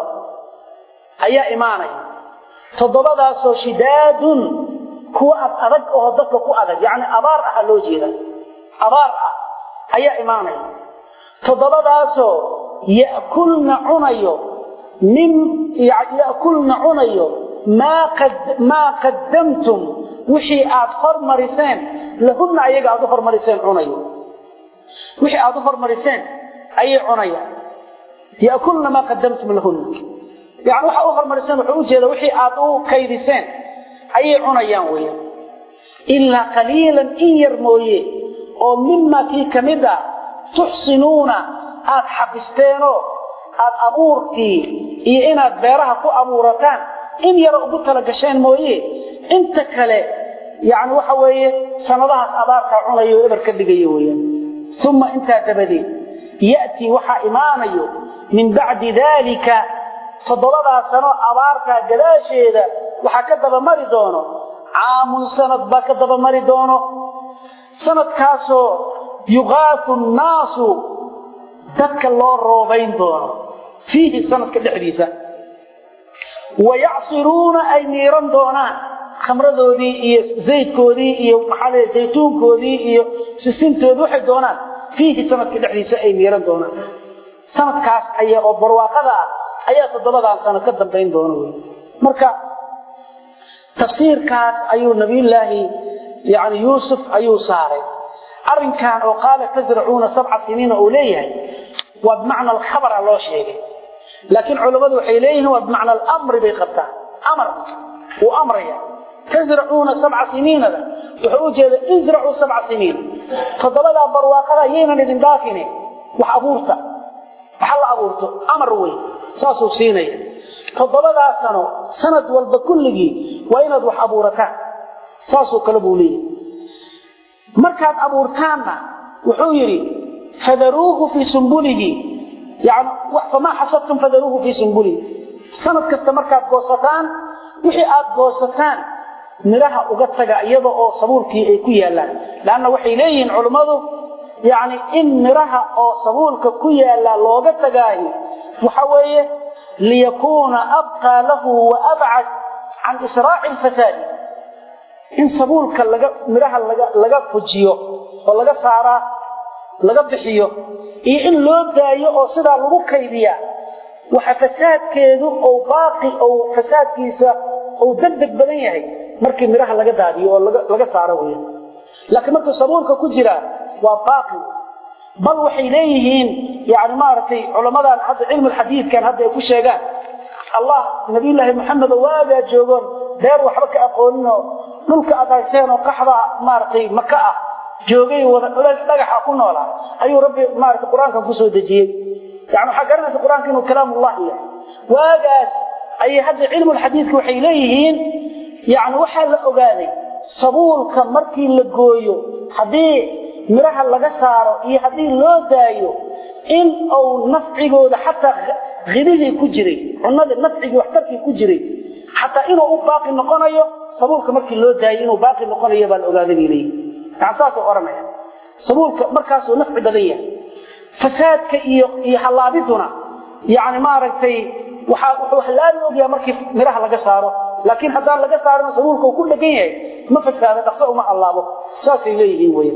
Speaker 1: ayaa imaanaya toddobadaasoo shidaadun kuwa ad adag oo dadka ku adag yacni abaar aha loo jeeda abaar ah ayaa imaanaya toddobadaasoo ya'kulna cunayo min ya'kulna cunayo maa qad maa qaddamtum wixii aad hormariseen lahunna ayaga aad u hormariseen cunayo wixii aad u hormariseen ayay cunayaan ya'kulna maa qaddamtum lahunna yani waxa u hormariseen wuxuu u jeeda wixii aad u kaydiseen ayay cunayaan weeyaan ilaa qaliilan in yar mooye oo mimaa kii ka mid a tuxsinuuna aad xabisteenoo aad abuurkii iyo inaad beeraha ku abuurataan in yaro ugu tala gasheen mooye inta kale yani waxa weeye sanadahaas abaarkaa cunayo o eber ka dhigayo weyaan uma intaa dabadeed ya'tii waxaa imaanayo min bacdi daalika toddobadaa sano abaartaa gadaasheeda waxaa ka dabamari doono caamun sanad baa ka dabamari doono sanadkaasoo yuqaafu nnaasu dadka loo roobayn doono fiihi sanadka dhexdiisa wayacsiruuna ay miiran doonaan khamradoodii iyo zaydkoodii iyo maxaa l zaytuunkoodii iyo sisintoodii waxay doonaan fiihi sanadka dhexdiisa ay miiran doonaan sanadkaas aya oo barwaaqada ah ayaa toddobadan sano ka dambayn doona wy marka tafsiirkaas ayuu nabiyullaahi yani yuusuf ayuu saaray arrinkan oo qaala tasracuuna sabca siniina uu leeyahay waa bimacna alkhabara loo sheegay laakiin culammadu waxay leeyihiin waa bimacna alamri bay qabtaan amar uu amraya tasracuuna sabca siniinada wuxuu u jeeda isracuu sabca siniina toddobadaa barwaaqada yaynan idin dhaafine wax abuurta waxa la abuurto amar wey saasuu siinaya toddobadaa sano sanad walba kulligii waa inaad wax abuurataan saasoo kale buu leeyahy markaad abuurtaanna wuxuu yidhi fadaruuhu fii sumbulihi yani famaa xasadtum fadaruuhu fii sumbulihi sanad kasta markaad goosataan wixii aad goosataan midhaha uga taga iyada oo sabuulkii ay ku yaallaan leanna waxay leeyihiin culummadu yacni in midhaha oo sabuulka ku yaallaa looga tagaahi waxa weeye liyakuuna abqaa lahu wa abcad can israaci alfasaadi in sabuulka laga midhaha laga laga fujiyo oo laga saaraa laga bixiyo iyo in loo daayo oo sidaa lagu kaydiyaa waxa fasaadkeedu ou baaqi ou fasaadkiisa ou degdeg badan yahay markii midhaha laga daadiyo oo laga saaro wey laakiin markuu sabuulka ku jiraa waa baaqi bal waxay leeyihiin yani maaragtay culamadan hadda cilmu lxadiidkan hadda ay ku sheegaan allah nabiyullaahi maxamedo waagaa joogoon beer waxba ka aqooninoo dhulka aad hayseen oo qaxda maaragtay maka ah joogay wada dhagaxa ku noolaa ayuu rabbi maaragtay qur-aankan kusoo dejiyey yani waxaa garanaysa qur-aanka inuu kalaamullahi yahay waagaas ayay hadda cilmulxadiidka waxay leeyihiin yani waxaa la ogaaday sabuulka markii la gooyo haddii midhaha laga saaro iyo haddii loo daayo in uu nafcigooda xataa hidihii ku jiray cunadii nafcigii waxtarkii ku jiray xataa inuu u baaqi noqonayo sabuulka markii loo daayo inuu baaqi noqonayo baa la ogaaday bay leeyihin yani saasuu odhanaya sabuulka markaasuu nafci badan yahay fasaadka iyo iyo hallaabiduna yani maaragtay waxaa wuxuu hallaabi ogyahay markii midhaha laga saaro laakiin haddaan laga saarin sabuulka uu ku dhegan yahay ma fasaado dhaqso uma hallaabo saasay leeyihiin wey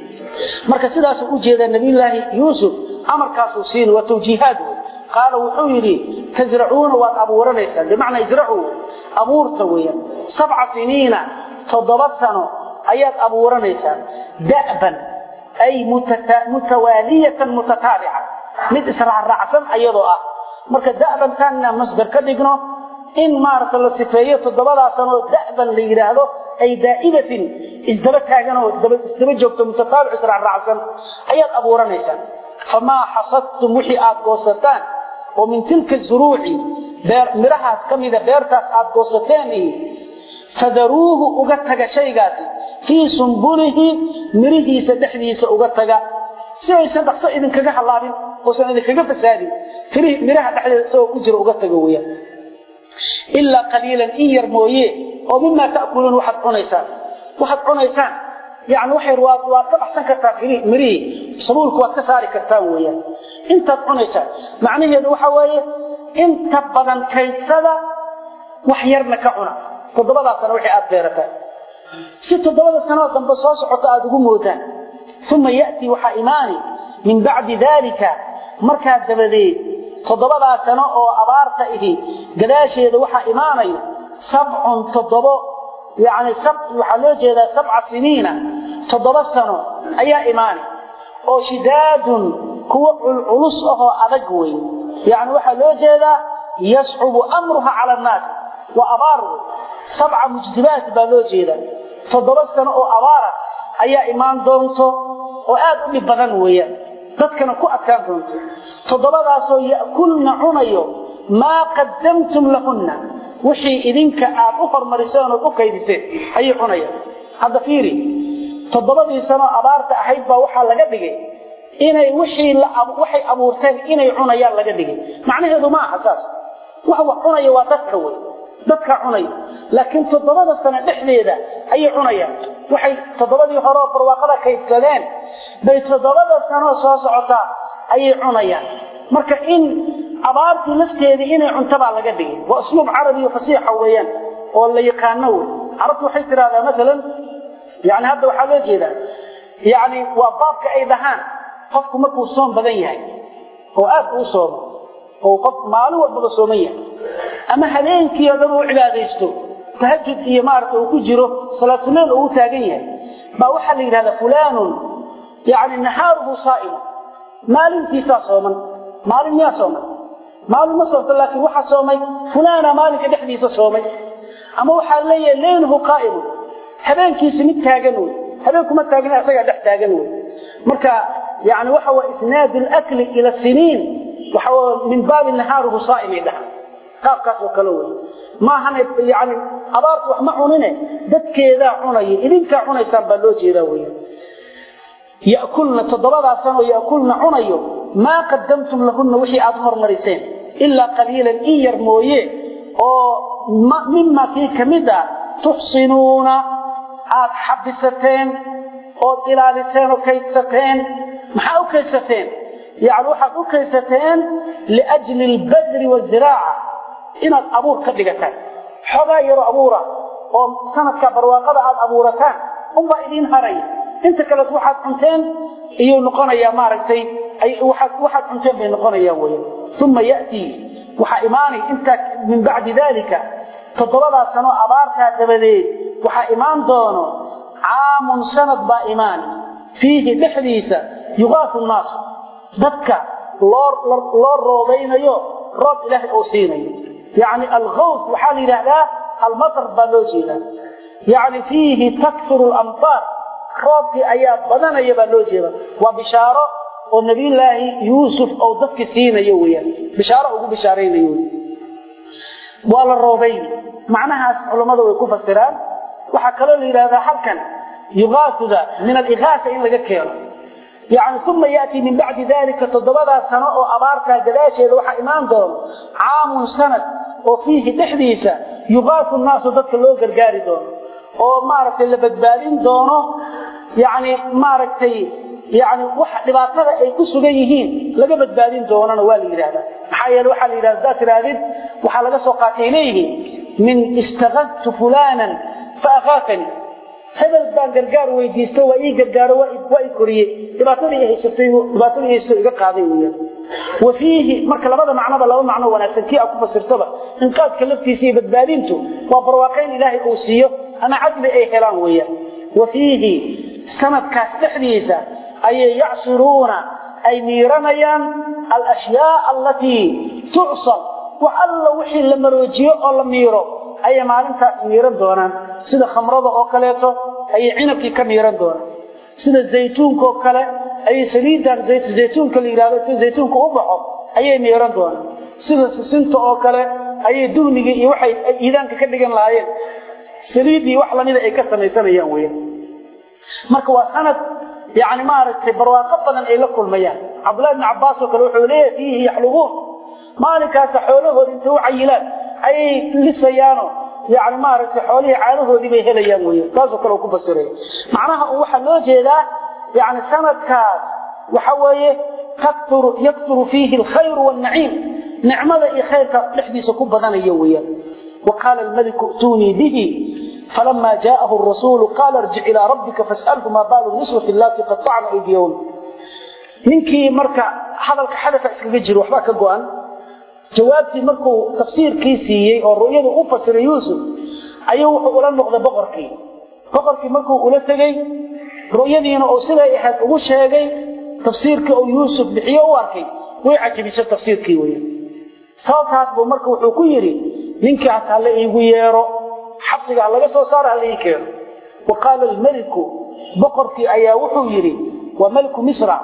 Speaker 1: marka sidaasuu u jeedaa nabiyullaahi yuusuf amarkaasuu siin waa tawjiihaad wey qaala wuxuu yidhi tasracuuna waad abuuranaysaan bimacnaa isracuu abuurta weeyaan sabca siniina toddoba sano ayaad abuuranaysaan da'ban ay mutawaaliyatan mutataabica mid israacraacsan ayadoo ah marka da'bantaanna masdar ka dhigno in maaragta la sifeeyo toddobadaa sanoo da'ban la yidhaahdo ay daa'idatin isdaba taaganoo isdaba joogto mutataabic israacraacsan ayaad abuuranaysaan famaa xasadtum wixii aad goosataan oo min tilka zuruuci midhahaas ka mida beertaas aad goosateen iyo fadaruuhu uga taga shaygaasi fii sumbulihi mirihiisa dhexdiisa uga taga si aysan dhaqso idinkaga hallaabin oosan idinkaga fasaadin midhaha dhexdeeda isagoo ku jira uga tago weyaan ilaa qaliilan in yar mooye oo mimaa ta'kuluun waxaad cunaysaan waxaad cunaysaan yani waxay waad waad ka baxsan kartaa mirihii sabuulka waad ka saari kartaan weeyaan intaad cunaysaan macnaheedu waxa weeye inta badan kaydsada wax yarna ka cuna toddobadaa sano wixii aad beerataan si toddobada sanoo dambe soo socota aada ugu moodaan uma ya'tii waxaa imaani min bacdi daalika markaa dabadeed toddobadaa sano oo abaarta ihi gadaasheeda waxaa imaanaya sabcun toddobo yani waxaa loo jeedaa sabca siniina toddoba sano ayaa imaani oo shidaadun kuwa culculus ahoo adag wey yani waxaa loo jeedaa yascubu amruha cala annaasi waa abaar wey sabca mujdibaat baa loo jeedaa toddoba sano oo abaara ayaa imaan doonto oo aad u dhib badan weeyaan dadkana ku adkaan doonto toddobadaasoo ya'kulna cunayo maa qaddamtum lahunna wixii idinka aad u hormariseen ood u kaydiseen ayay cunayaan hadda fiiri toddobadii sanoo abaarta ahayd baa waxaa laga dhigay inay wixii waxay abuurteen inay cunayaan laga dhigay macnaheedu ma aha saas wax wax cunaya waa dadka wey dadka cunaya laakiin toddobada sano dhexdeeda ayay cunayaan waxay toddobadii horeoo barwaaqada kaydsadeen bay toddobada sanoo soo socotaa ayay cunayaan marka in abaartii lafteedii inay cunto baa laga dhigay waa usluub carabiyo fasiixa weeyaan oo la yaqaano wey carabtu waxay tidhahdaa maalan yani hadda waxaa loo jeedaa yani waa baabka ay dhahaan qofku markuu soom badan yahay oo aad uu soomo oo qof maalin walbaba sooman yahay ama habeenkii oo dhan uu cibaadaysto tahajud iyo maaragta uu ku jiro salaatuleyl uu taagan yahay baa waxaa la yidhahdaa fulaanun yani nahaaruhu saa'imun maalintiisaa sooman maalin miyaa sooman maalin ma soomto laakiin waxaa soomay fulaana maalinka dhexdiisa soomay ama waxaa leeyahay leyluhu qaa'imun habeenkiisi mid taagan wey habeenkuma taagna isagaa dhex taagan wey marka yani waxa waa isnaadu lakli ila siniin waxa min baabi nahaaruhu saa'imay dhaha qaabkaas oo kale wey maahana yani abaartu wax ma cunine dadkeedaa cunaya idinkaa cunaysaan baa loo jeedaa weya yakulna toddobadaa sanoo yakulna cunayo maa qadamtum lahunna wixii aad hormariseen ilaa qaliilan in yar mooye oo mima kii ka mid ah tuxsinuuna aad xabisateen ood ilaaliseen oo kaydsateen maxaa u kaydsateen yani waxaad u kaydsateen liajli albadri waziraaca inaad abuur ka dhigataan xoogaa yaro abuura oo sanadka barwaaqada aad abuurataan unbaa idiin haraya inta kaleet waxaad cunteen iyuu noqonayaa maaragtay waxaad cunteen bay noqonayaan weya uma ya'tii waxaa imaanay intaa min bacdi dalika toddobadaa sano abaartaa dabadeed waxaa imaan doono caamun sanad baa imaan fiihi dhexdiisa yugaafu nnaasu dadka loo roobaynayo roob ilaahay oo siinayo yacni alghaws waxaa la yidhaahdaa almatar baa loo jeedaa yacni fiihi takfiru lamtaar roobkii ayaa badanaya baa loo jeeda waa bishaaro oo nabiyullaahi yuusuf oo dadki siinayo weyaan bishaaro ugu bishaaraynayo waa la roobayn macnahaas culammada way ku fasiraan waxaa kaloo la yidhahdaa halkan yugaasuda min aligaasa in laga keeno yani uma ya'tii min bacdi dalika toddobadaa sano oo abaartaa gadaasheeda waxaa imaan doono caamun sanad oo fiihi dhexdiisa yugaasu nnaasu dadka loo gargaari doono oo maaragtay la badbaadin doono yani maaragtay yani wax dhibaatada ay ku sugan yihiin laga badbaadin doonana waa la yidhahdaa maxaa yeele waxaa la yidhahda hadaad tirahdid waxaa laga soo qaatay leeyihiin min istakadtu fulanan fa akaafani hebel baan gargaar weydiisto waa ii gargaaro waa i koriyey dhibaatadii haysatay dhibaatadii haysto iga qaaday weeyaan wa fiihi marka labada macnoba laba macno wanaagsan kii aad ku fasirtaba inqaadka laftiisa iyo badbaadintu waa barwaaqayn ilaahay uu siiyo ama cadli ay helaan weeyaan wa fiihi sanadkaas dhexdiisa ayay yacsiruuna ay miiranayaan alashyaaa allatii tucsar wax alla wixii la maroojiyo oo la miiro ayay maalintaas miiran doonaan sida khamrada oo kaleeto ayay cinabkii ka miiran doonaan sida zaytuunkaoo kale ayay saliidan zaytuunka la yidhahdo si zaytuunka u baxo ayay miiran doonaan sida sisinta oo kale ayay duhnigii iyo waxay iidaanka ka dhigan lahaayeen saliiddii wax lamida ay ka samaysanayaan weya marka waa sanad yani maaragtay barwaaqo badan ay la kulmayaan cabdullahi bni cabbaas oo kale wuxuu leeyahay fiihi yaxlubuun maalinkaasa xoolahooda intay u cayilaan ayay lisayaano yani maaragtay xoolihii caanahoodii bay helayaan wey taasoo kale ku fasiraya macnaha waxaa loo jeedaa yani sanadkaas waxa weeye yakturu fiihi alkhayru waalnaciim nicmada iyo khayrka dhexdiisa ku badanaya weeyaan wa qaala almaliku i'tuunii bihi falama jaءahu الrasuulu qaala irjic ilىa rabbika faاسأlhu maa baalu niswati allati qaطacna aydiyahun ninkii marka hadalka xadafa iskaga jiro waxbaa ka go-an jawaabtii markuu tafsiirkii siiyey oo ru'yadu u fasiray yuusuf ayuu wuxuu ula noqday boqorkii boqorkii markuu ula tegey ru'yadiina uu siday ahayd ugu sheegay tafsiirkii uu yuusuf bixiyo u arkay way cajabisay tafsiirkii wey sababtaas buu marka wuxuu ku yidhi ninkaas hala iigu yeero xabsiga ha laga soo saaro hala ii keeno wa qaala almeliku boqorkii ayaa wuxuu yidhi waa meliku misra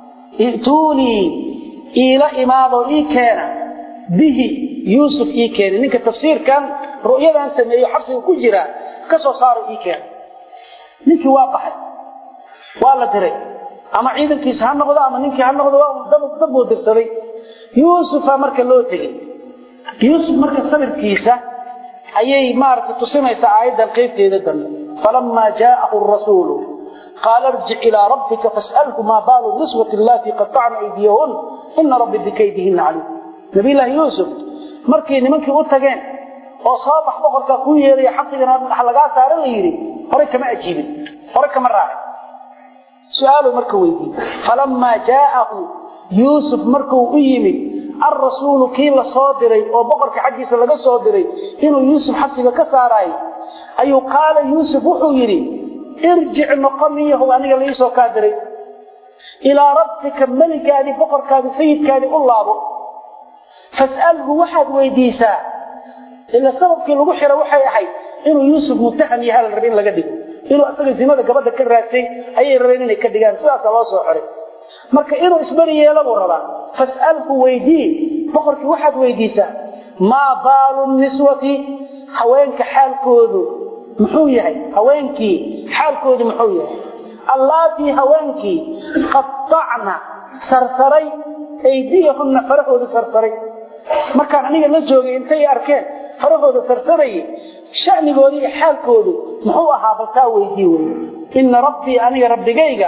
Speaker 1: i'tuunii iila imaadoo ii keena bihi yuusuf ii keena ninka tafsiirkan ru'yadan sameeyo xabsiga ku jira ka soo saaro ii keena ninkii waa baxay waa la diray ama ciidankiisa ha noqdo ama ninkii ha noqdo dad buu dirsaday yuusufa marka loo tegey yuusuf marka sabirkiisa ayay maaragtay tusinaysaa aayaddan qaybteeda dambe falamaa jaa'ahu rasuulu qaala irjic ilaa rabbika fas'alhu maa baalu niswati allatii qaطacna aydiyahun ina rabbi bikaydihina caliim nabiyllaahi yuusuf markay nimankii u tageen oo soo bax boqorkaa kuu yeeraya xabsigana wax lagaa saara la yidhi hore kama ajiibin hore kama raacin su-aaluu marka weydiiyey falamaa jaa'ahu yuusuf markuu u yimid alrasuulu kii la soo diray oo boqorka xaggiisa laga soo diray inuu yuusuf xabsiga ka saaraayo ayuu qaala yuusuf wuxuu yidhi irjic noqoniyahow aniga laiisoo kaa diray ilaa rabbika meligaadii boqorkaadii sayidkaadii u laabo fas'alhu waxaad weydiisaa ila sababkii lagu xiro waxay ahayd inuu yuusuf mutaham yaha la rabe in laga dhigo inuu asaga zinada gabadha ka raadsay ayay rabeen inay ka dhigaan sidaasa loo soo xiray marka inuu isberi yeelo buu rabaa fas'alhu weydii boqorkii waxaad weydiisaa maa baalu niswati haweenka xaalkoodu muxuu yahay haweenkii xaalkoodu muxuu yahay allaatii haweenkii qaطacna sarsaray aydiyahunna farahooda sarsaray markaan aniga la joogay intay arkeen farahooda sarsarayay sha'nigooda iyo xaalkoodu muxuu ahaa baltaa weydii wey ina rabbii aniga rabbigayga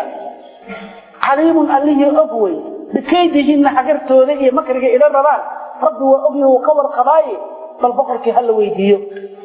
Speaker 1: caliimun allihii og wey bikaydihinna xagartooda iyo makriga ila rabaan rabbi waa ogyo wuu ka warqabaaye bal boqorkii ha la weydiiyo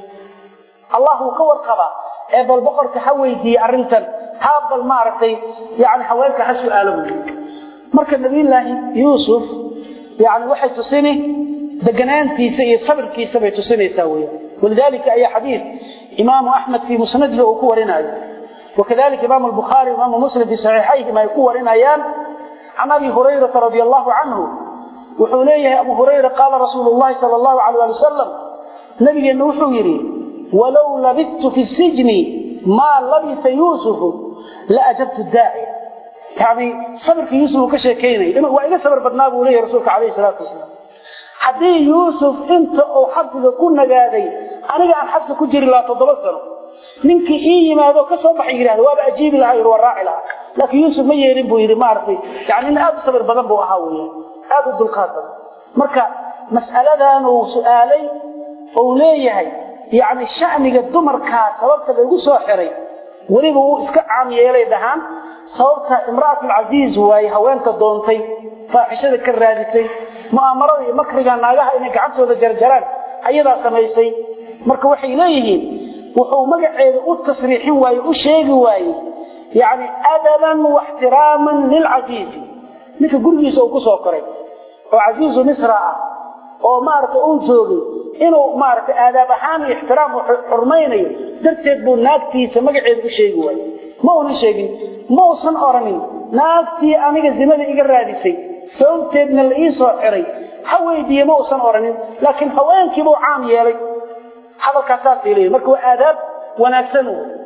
Speaker 1: allah wuu ka warqabaa ee bal boqorka ha weydiiye arrintan ha bal maaragtay yani haweenka ha su-aalo buy marka nabiyullaahi yuusuf yani waxay tusini deganaantiisa iyo sabirkiisa bay tusinaysaa weya walidalika ayaa xadiid imaamu axmed fii musnadihi uu ku warinaayo wakadalika imaamu albukhaari imaamu muslim fii saxiixayhim ay ku warinayaan can abi hurayrata radi allahu canhu wuxuu leeyahay abu hurayra qaala rasuulu llahi sala allahu alayh ali wasalam nabigeenna wuxuu yidhi walow labidtu fi sijni maa labisa yuusufu la ajabtu daaci yani sabirka yuusuf uu ka sheekaynaya waa iga sabir badnaa buu leeyahy rasuulka calayhi salaatu wasalaam haddii yuusuf inta uu xabsiga ku nagaaday aniga aan xabsi ku jiri lahaa toddoba sano ninkii ii yimaado ka soo baxay yidhahda waaba ajiibi lahaa yidhi waa raaci lahaa laakiin yuusuf ma yeelin buu yidhi maaragtay yani nin aad u sabir badan buu ahaa weeyaan aad u dulqaad badan marka mas'aladan uu su'aalay ou leeyahay yani sha'niga dumarkaa sababta laygu soo xiray weliba uu iska caam yeelay dhahaan sababta imra'atulcasiiz waaye haweenka doontay faaxishada ka raadisay mu'aamarada iyo makriga naagaha inay gacantooda jarjaraan ayadaa samaysay marka waxay leeyihiin wuxuu magaceeda u tasriixin waaye u sheegi waaye yani adaban waxtiraaman lilcasiizi ninka gurigiisa uu ku soo koray oo casiizu misra ah oo maaragtay uu joogay inuu maaragtay aadaab ahaan iyo ixtiraam xurmaynayo darteed buu naagtiisa magaceeda u sheegi waaye ma uunan sheegin ma uusan oranin naagtii aniga zimada iga raadisay sababteedna la ii soo xiray ha weydiiye ma uusan oranin laakiin haweenkiibuu caam yeelay hadalkaas saasay leeyihin marka waa aadaab wanaagsan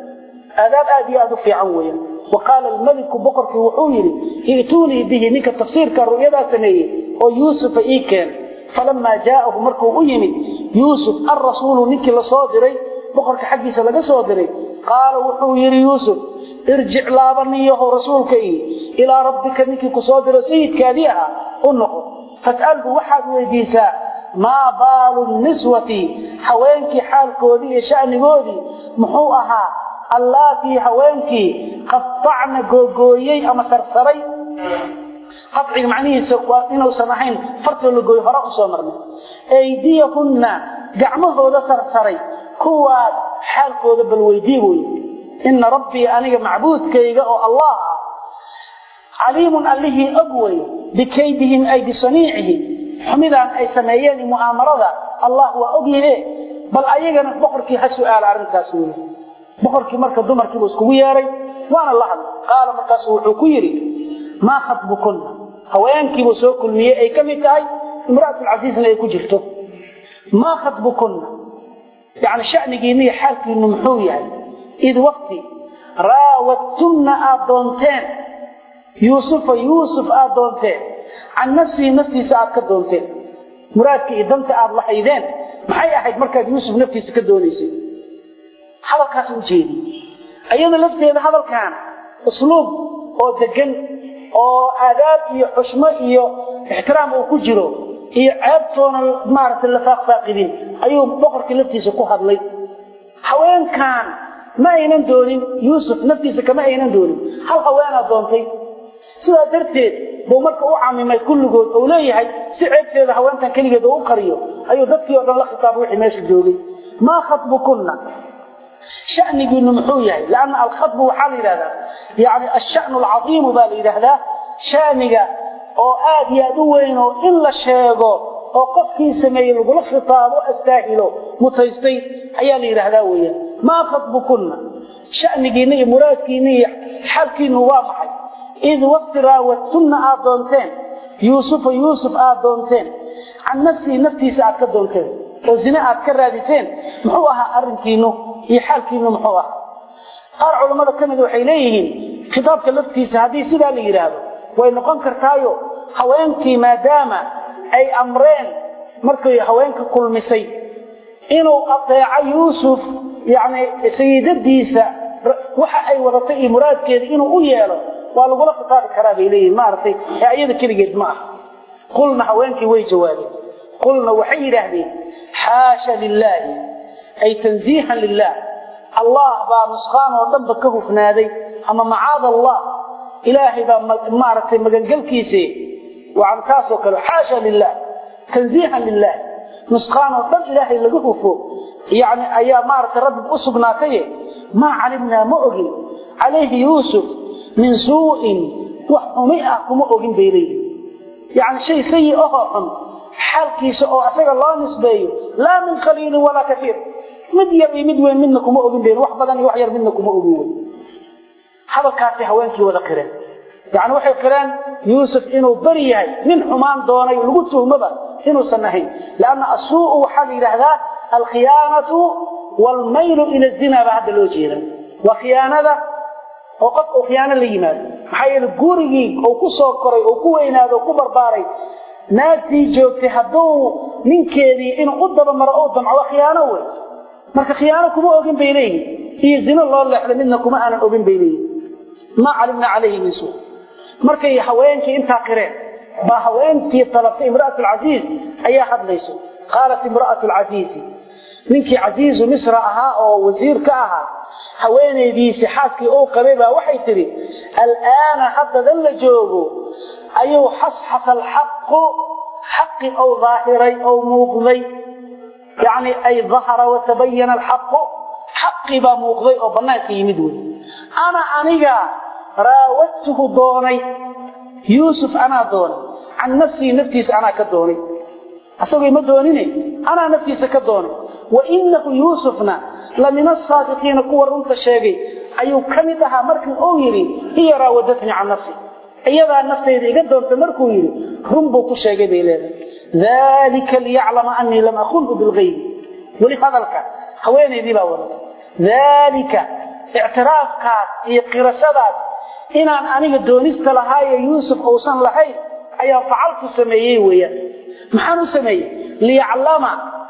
Speaker 1: aadaab aad iyo aad u fiican weeyaan wa qaala almeliku boqorkii wuxuu yidhi i'tuunii bihi ninka tafsiirka ru'yadaa sameeyey oo yuusufa ii keen falamaa jaa'ahu markuu u yimid yuusuf alrasuulu ninkii la soo diray boqorka xaggiisa laga soo diray qaala wuxuu yidhi yuusuf irjic laabaniyaho rasuulka ii ilaa rabbika ninkii ku soo diro sayidkaadii ahaa u noqo fas'alhu waxaad weydiisaa maa baalu niswati haweenkii xaalkoodii iyo sha'nigoodii muxuu ahaa allaatii haweenkii qaطacna googooyey ama sarsaray qaciga macnihiisa waa inuusan ahayn fartoo la gooyo hore usoo marnay aydiyahunna gacmahooda sarsaray kuwaas xaalkooda bal weydii wey ina rabbii aniga macbuudkayga oo allah ah caliimun allihii og wey bikaydihim ay bisaniicihim xumidaan ay sameeyeen i mu'aamarada allah waa ogyahe bal ayagana boqorkii ha su'aala arrintaas wey boqorkii marka dumarkiibu iskugu yeeray waana la hadlay qaala markaasu wuxuu ku yidhi maa khatbukunna haweenkiibuu soo kulmiyey ay ka mid tahay imra'atulcasiisna ay ku jirto maa khatbukunna yani shanigiinna iyo xaalkiinu muxuu yahay id waqti raawadtunna aad doonteen yuusufa yuusuf aad doonteen can nafsihi naftiisa aad ka doonteen muraadka iyo danta aad lahaydeen maxay ahayd markaad yuusuf naftiisa ka doonaysay hadalkaas u jeedi iyada lafteeda hadalkan usluub oo degan oo aadaab iyo xushmo iyo ixtiraam uu ku jiro iyo ceebtoona maaragtay la faaqfaaqidin ayuu boqorkii laftiisa ku hadlay haweenkan ma aynan doonin yuusuf naftiisa kama aynan doonin hal haweenaad doontay sidaa darteed buu marka u camimay kulligood ou leeyahay si ceebteeda haweentan keligeed oo u qariyo ayuu dadkii oo dhan la khitaabay wixii meesha joogay maa khatbukunna shanigiinu muxuu yahay lanna alkhatbu waxaa la yidhahdaa yani ashanu alcadiimu baa la yidhaahdaa shaniga oo aad iyo aad u weyn oo in la sheego oo qofkii sameeyey lagula khitaabo astaahilo mutaystay ayaa la yidhaahdaa weeyaan maa khatbukunna shanigiinna iyo muraadkiinna iyo xalkiinu waa maxay id waqti raawadtunna aad doonteen yuusufa yuusuf aad doonteen can nafsihi naftiisa aad ka doonteen oo zine aad ka raadiseen muxuu ahaa arrinkiinu iyo xaalkiinu muxuu ahaa qaar culammada ka mid waxay leeyihiin kitaabka laftiisa haddii sidaa la yidhaahdo way noqon kartaayo haweenkii maadaama ay amreen markay haweenka kulmisay inuu adeeco yuusuf yacni sayidadiisa waxa ay wadatay iyo muraadkeeda inuu u yeelo waa lagula khitaabi karaa bay leeyihin maaragtay ee ayada keligeed ma ah qulna haweenkii way jawaabeen qulna waxay yidhaahdeen xaasha lilaahi ay tanziihan lilah allah baa nusqaan oo dhanba ka hufnaaday ama macaada allah ilaahay baa maaragtay magangelkiisii waan taasoo kale xaasha lilah tanziihan lilah nusqaan oo dhan ilaahay laga hufo yani ayaa maaragtay rabbi u sugnaataye maa calimnaa ma ogin calayhi yuusuf min suu'in wax xumi ah kuma ogin bay leeyihin yani shay sayi ahoo xun xaalkiisa oo asaga loo nisbeeyo laa min qaliilin walaa kaiir mid yar iyo mid weyn midna kuma ogin bayn wax badan iyo wax yar midna kuma ogin wey hadalkaasay haweenkii wada qireen yani waxay qireen yuusuf inuu beri yahay nin xumaan doonay lagu tuhmaba inuusan ahayn lanna asuu'u waxaa la yidhaahdaa alkhiyaanatu waalmaylu ila zina baa hadda loo jeeda waa khiyaanada oo qof uu khiyaano la yimaado maxaa yeele gurigii uu ku soo koray oo ku weynaado oo ku barbaaray naagtii joogtay hadduu ninkeedii inuu u dabamaro ou damco waa khiyaano wey marka khiyaano kuma ogin bay leeyihin iyo zino loo leexday midna kuma aanan ogin bay leeyihin maa calimna calayhi min suu markay haweenkii intaa qireen baa haweentii talabtay imra'at alcasiiz ayaa hadlayso qaalat imra'atu alcasiizi ninkii casiizu misra ahaa oo wasiir ka ahaa haweenaydiisii xaaskii uu qabay baa waxay tidhi al'aana haddadan la joogo ayuu xasxasa alxaqu xaqi ou daahiray ou muuqday yacni ay dahara watabayana alxaqu xaqii baa muuqday oo bannaanka yimid wey ana aniga raawadtuhu doonay yuusuf anaa doonay can nafsii naftiisa anaa ka doonay asagoo ima doonine anaa naftiisa ka doonay wa inahu yuusufna la min asaadiqiina kuwa runta sheegay ayuu ka mid ahaa markii uu yidhi hiya raawadatnii can nafsi iyadaa naftayda iga doontay markuu yidhi run buu ku sheegay bay leedahay dalika liyaclama anii lam akunhu bilgaybi weli hadalka haweenaydii baa wadata daalika ictiraafkaas iyo qirashadaas inaan aniga doonista lahaayo yuusuf uusan lahayn ayaan facalku sameeyey weeyaan maxaan u sameeyey liyaclama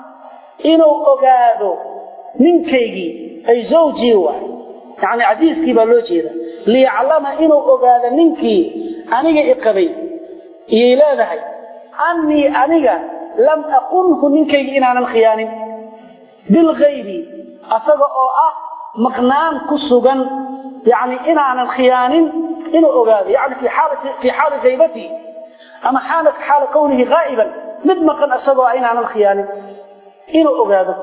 Speaker 1: inuu ogaado ninkaygii ay zawjii waay yacni casiiskii baa loo jeeda liyaclama inuu ogaado ninkii aniga iqabay iyay leedahay annii aniga lam aqunhu ninkaygii inaanan khiyaanin bilgaybi asaga oo ah maqnaan ku sugan yani inaanan khiyaanin inuu ogaado yani fii xaali haybatii ama xaala kawnihi haa'iban mid maqan isagoo ah inaanan khiyaanin inuu ogaado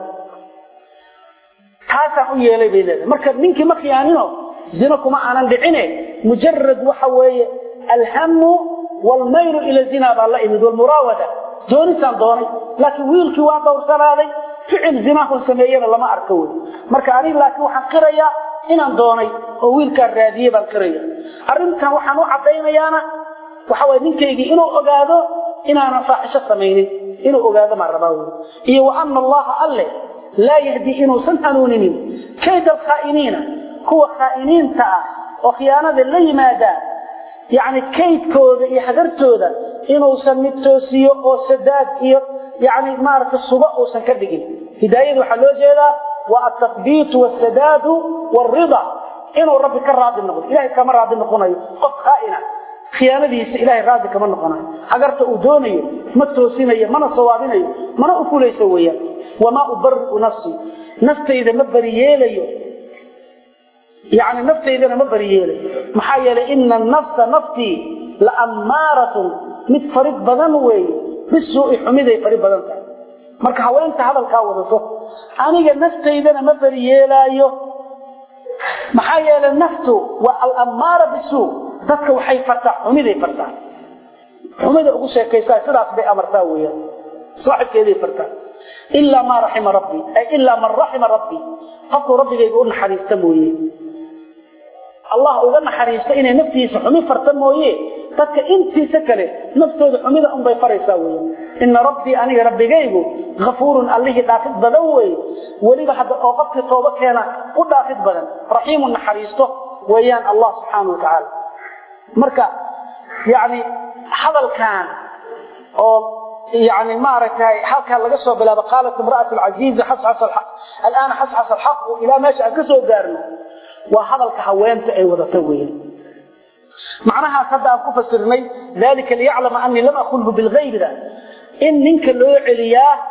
Speaker 1: taasaan u yeelay bay leedahay marka ninkii ma khiyaanino zino kuma aanan dhicine mujarad waxa weeye alhamu waalmaylu ila zina baa la imid walmuraawada doonisaan doonay laakiin wiilkii waa dowrsanaaday ficil zinahun sameeyena lama arko wey marka aniga laakiin waxaan qirayaa inaan doonay oo wiilkaan raadiyey baan qiraya arrintan waxaan u caddaynayaana waxa waye ninkaygii inuu ogaado inaanan faaxisho samaynin inuu ogaado maa rabaa wey iyo wa ana allaha alle laa yahdi inuusan hanuuninin kayda alkhaa'iniina kuwa khaa'iniinta ah oo khiyaanada la yimaadaa yacni kaydkooda iyo hagartooda inuusan mid toosiyo oo sadaad iyo yani maaragta suba uusan ka dhigin hidaayada waxaa loo jeedaa waa altathbiitu wasadaadu waalrida inuu rabbi ka raadi noqdo ilahay kama raadi noqonayo qof khaa'ina khiyaanadiisa ilahay raadi kama noqonayo hagarta uu doonayo ma toosinayo mana sawaabinayo mana u fulayso weeyaan wamaa ubari'u nafsii naftayda ma bariyeelayo yani naftaydana ma bariyeelayo maxaa yeelay ina nafsa naftii la ammaaratun mid farid badan weeye bisuui xumiday fari badan tahay marka haweenta hadalkaa wadato aniga naftaydana ma bariyeelaayo maxaa yeelay naftu waa alammaara bisuu dadka waxay fartaa xumiday fartaa xumida ugu sheekaysaa sidaas bay amartaa weeyaan saaxibkeeday fartaa ilaa maa raxima rabbii ay ilaa man raxima rabbii qofkuu rabbigayga u naxariista mooye allah uga naxariisto inay naftiisa xumi farta mooye dadka intiisa kale naftooda xumida unbay faraysaa weya ina rabbii aniga rabbigaygu afuurun allihii dhaafid badan wey weliba hadda oo qofkii tooba keena u dhaafid badan raxiimu naxariisto weeyaan allah subxaana watacaala marka yani hadalkan oo yani maaragtay halkaa laga soo bilaabo qaalat imra'at alcaziizi alaana xasxas alxaqu ilaa meesha aan ka soo gaarno waa hadalka haweenta ay wadata weeyaan macnahaas hadda aan ku fasirnay dalika liyaclama anii lam akunhu bilgaybida in ninka loo celiyaa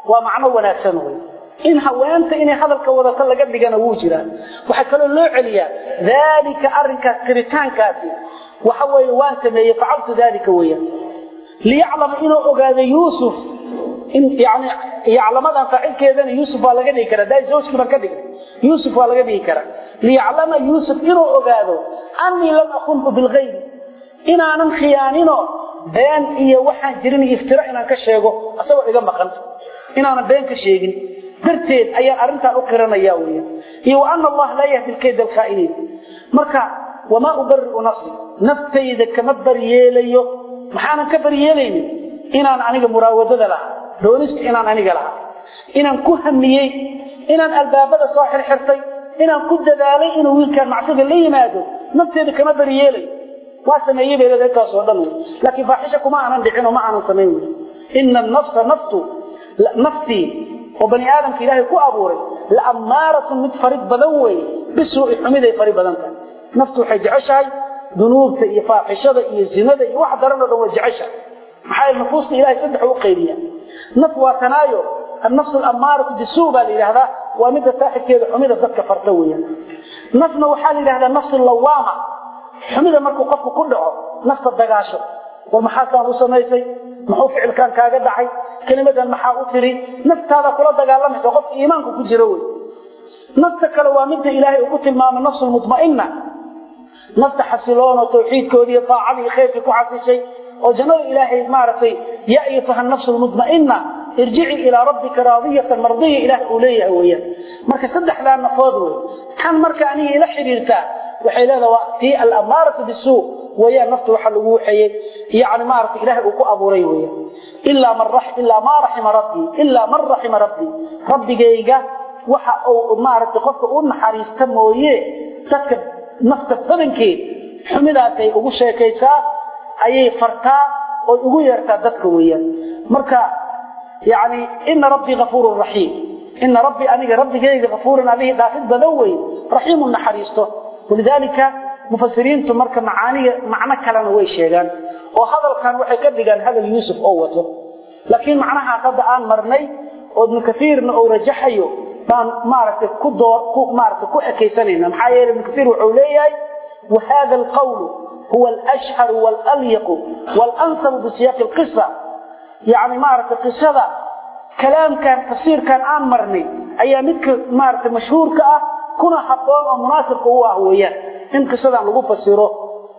Speaker 1: waa macno wanaagsan wey in haweenta inay hadalka wadato laga dhigana wuu jiraa waxaa kaloo loo celiyaa daalika arrinkaas kiritaankaasi waxa weeye waan sameeyey facaltu daalika weeyaan liyaclama inuu ogaado yuusuf in yani yaclamadan faacilkeedana yuusuf waa laga dhigi karaa daa zawjkii baan ka dhigay yuusuf waa laga dhigi karaa liyaclama yuusuf inuu ogaado annii lam akunhu bilgaybi inaanan khiyaanino been iyo waxaan jirin iyo iftiro inaan ka sheego asagoo iga maqan inaanan been ka sheegin darteed ayaan arrintaan u qiranaya weya iyo wa ana allaha laa yahdi lkayda alkhaa'iniin marka wamaa ubari'u nafsi naftayda kama baryeelayo maxaanan ka baryeelaynin inaan aniga muraawadada lahaa doonista inaan aniga lahaa inaan ku hamiyey inaan albaabada soo xirxirtay inaan ku dadaalay inuu wiilkaan macsida la yimaado nafteeda kama baryeelayo waa sameeyey bay leedahay intaasoo dhan wey laakiin faaxisha kuma aanan dhicin oo ma aanan samayn wey ina nafsa naftu naftii oo bani aadamka ilaahay ku abuuray la ammaaratun mid farid badan weeye bisuu'i xumiday fari badan tahay naftu waxay jeceshahay dunuubta iyo faaxishada iyo zinada iyo wax daran oo dhan way jeceshahay maxaa yeele nufuusta ilahay saddex u qaybiya naf waa tanaayo annafsu alammaaratu bisuu baa la yidhahdaa waa midda saaxibkeeda xumida dadka farta weeyaan nafna waxaa la yidhahdaa nafsu lawaama xumida markuu qofku ku dhaco nafta dagaasho war maxaa kaan u samaysay muxuu ficilkaan kaaga dhacay kelimadan maxaa u tiri naftaada kula dagaalamaysa qofka iimaanku ku jiro wey nafta kale waa midda ilaahay uu ku tilmaamay nafsu lmutma'ina nafta xasiloon oo tawxiidkoodii iyo taacadii iyo khayrkii ku xasishay oo jannada ilaahay maaragtay ya ayatuha nafsu lmutma'ina irjici ilaa rabbika raadiyatan mardiya ilaah uu leeyahay weeyaan marka saddexdaa nafood wey tan marka aniga ila xidhiirtaa waxay leedaha waa tii alamaaratu bisuu weeyaan nafta waxa lagu waxeeyey yani maaragtay ilaahay uu ku abuuray weeyaan ilaa man ilaa maa raxima rabbii ilaa man raxima rabbii rabbigayga waxa uu maaragtay qofka u naxariista mooye dadka nafta badankeed xumidaasay ugu sheekaysaa ayay fartaa oy ugu yeertaa dadka weeyaan marka yani ina rabbii afuurun raxiim ina rabbii aniga rabbigayga afuurun alihi dhaafid badan wey raxiimu naxariisto walidaalika mufasiriintu marka macaaniga macno kalena way sheegaan oo hadalkan waxay ka dhigaan hadal yuusuf oo wato laakiin macnahaas hadda aan marnay oo ibnu kaiirna uu rajaxayo baan maaragtay ku door ku maaragtay ku ekaysanayna maxaa yeelay ibnu kaiir wuxuu leeyahay wa hada alqawlu huwa alashharu waalalyaqu waalansabu bisiyaaqi alqisa yacni maaragtay qisada kalaamkan tafsiirkan aan marnay ayaa midka maaragtay mashhuurka ah kuna habboon oo munaasibka u ah weeyaan in qisadan lagu fasiro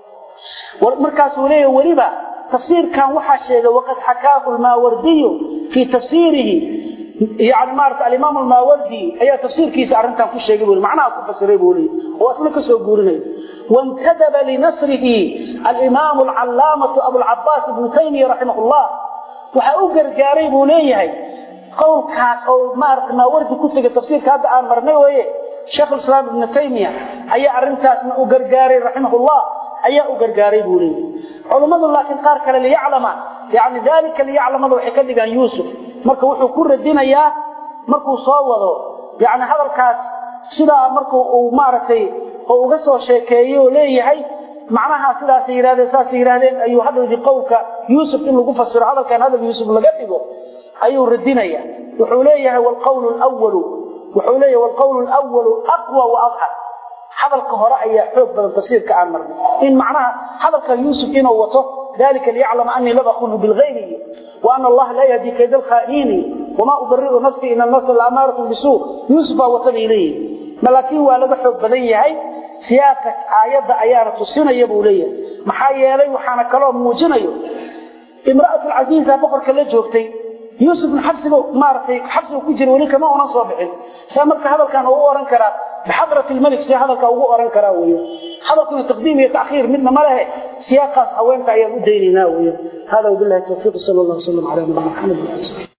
Speaker 1: markaasuu leeyahay weliba tafsiirkan waxaa sheegay waqad xakaahu lmaawardiyu fii tafsiirihi yani maarata alimaam almaawardi ayaa tafsiirkiisa arrintan ku sheegay bui macnaha ku fasiray buu leeyay oo asna ka soo guurinaya wاntadaba linasrihi alimaamu alcalaamatu abulcabaas ibnu taymiya raximah llah waxaa u gargaaray buu leeyahay qowlkaas oo maarata maawardi ku tegay tafsiirka hadda aan marnay weye sheekh islaam ibnu taymiya ayaa arrintaasna u gargaaray raximahullah ayaa u gargaaray buu leeyahy culummadu laakiin qaar kale liyaclama yani daalika liyaclamada waxay ka dhigaan yuusuf marka wuxuu ku radinayaa markuu soo wado yani hadalkaas sidaa marku uu maaragtay oo uga soo sheekeeyo oo leeyahay macnaha sidaasay yidhahdeen saasay yidhahdeen ayuu hadalkii qowlka yuusuf in lagu fasiro hadalkan hadal yuusuf laga dhigo ayuu radinaya wuxuu leeyahay wlqawlu lwalu wuxuu leeyahay wlqawlu lwalu aqwa wa adhar hadalka hore ayaa xoog badan tafsiirka aan marnay in macnaha hadalka yuusuf inuu wato dalika liyaclama anii lam akunhu bilgayri wa ana allaha laa yahdi kayda alkhaa'iniini wamaa ubari'u nafsii ina nafsa laamaaratun bisuu yuusuf baa wata bay leeyihin laakiin waa laga xoog badan yahay siyaaqka aayadda ayaana tusinaya buu leeyahay maxaa yeelay waxaana kaloo muujinayo imra'atu lcasiiza boqorka la joogtay yuusufna xabsiga maaragtay xabsiga ku jira weli kama unan soo bixin saa marka hadalkan ugu oran karaa bixadrat lmalik see hadalka ugu oran karaa weya hadalkuna taqdiim iyo taakhiir midna ma lehe siyaaqaas haweenka ayaan u daynaynaa weya hada wabilahi tawfiiq sal allah wasalam ala nabiyina maxamed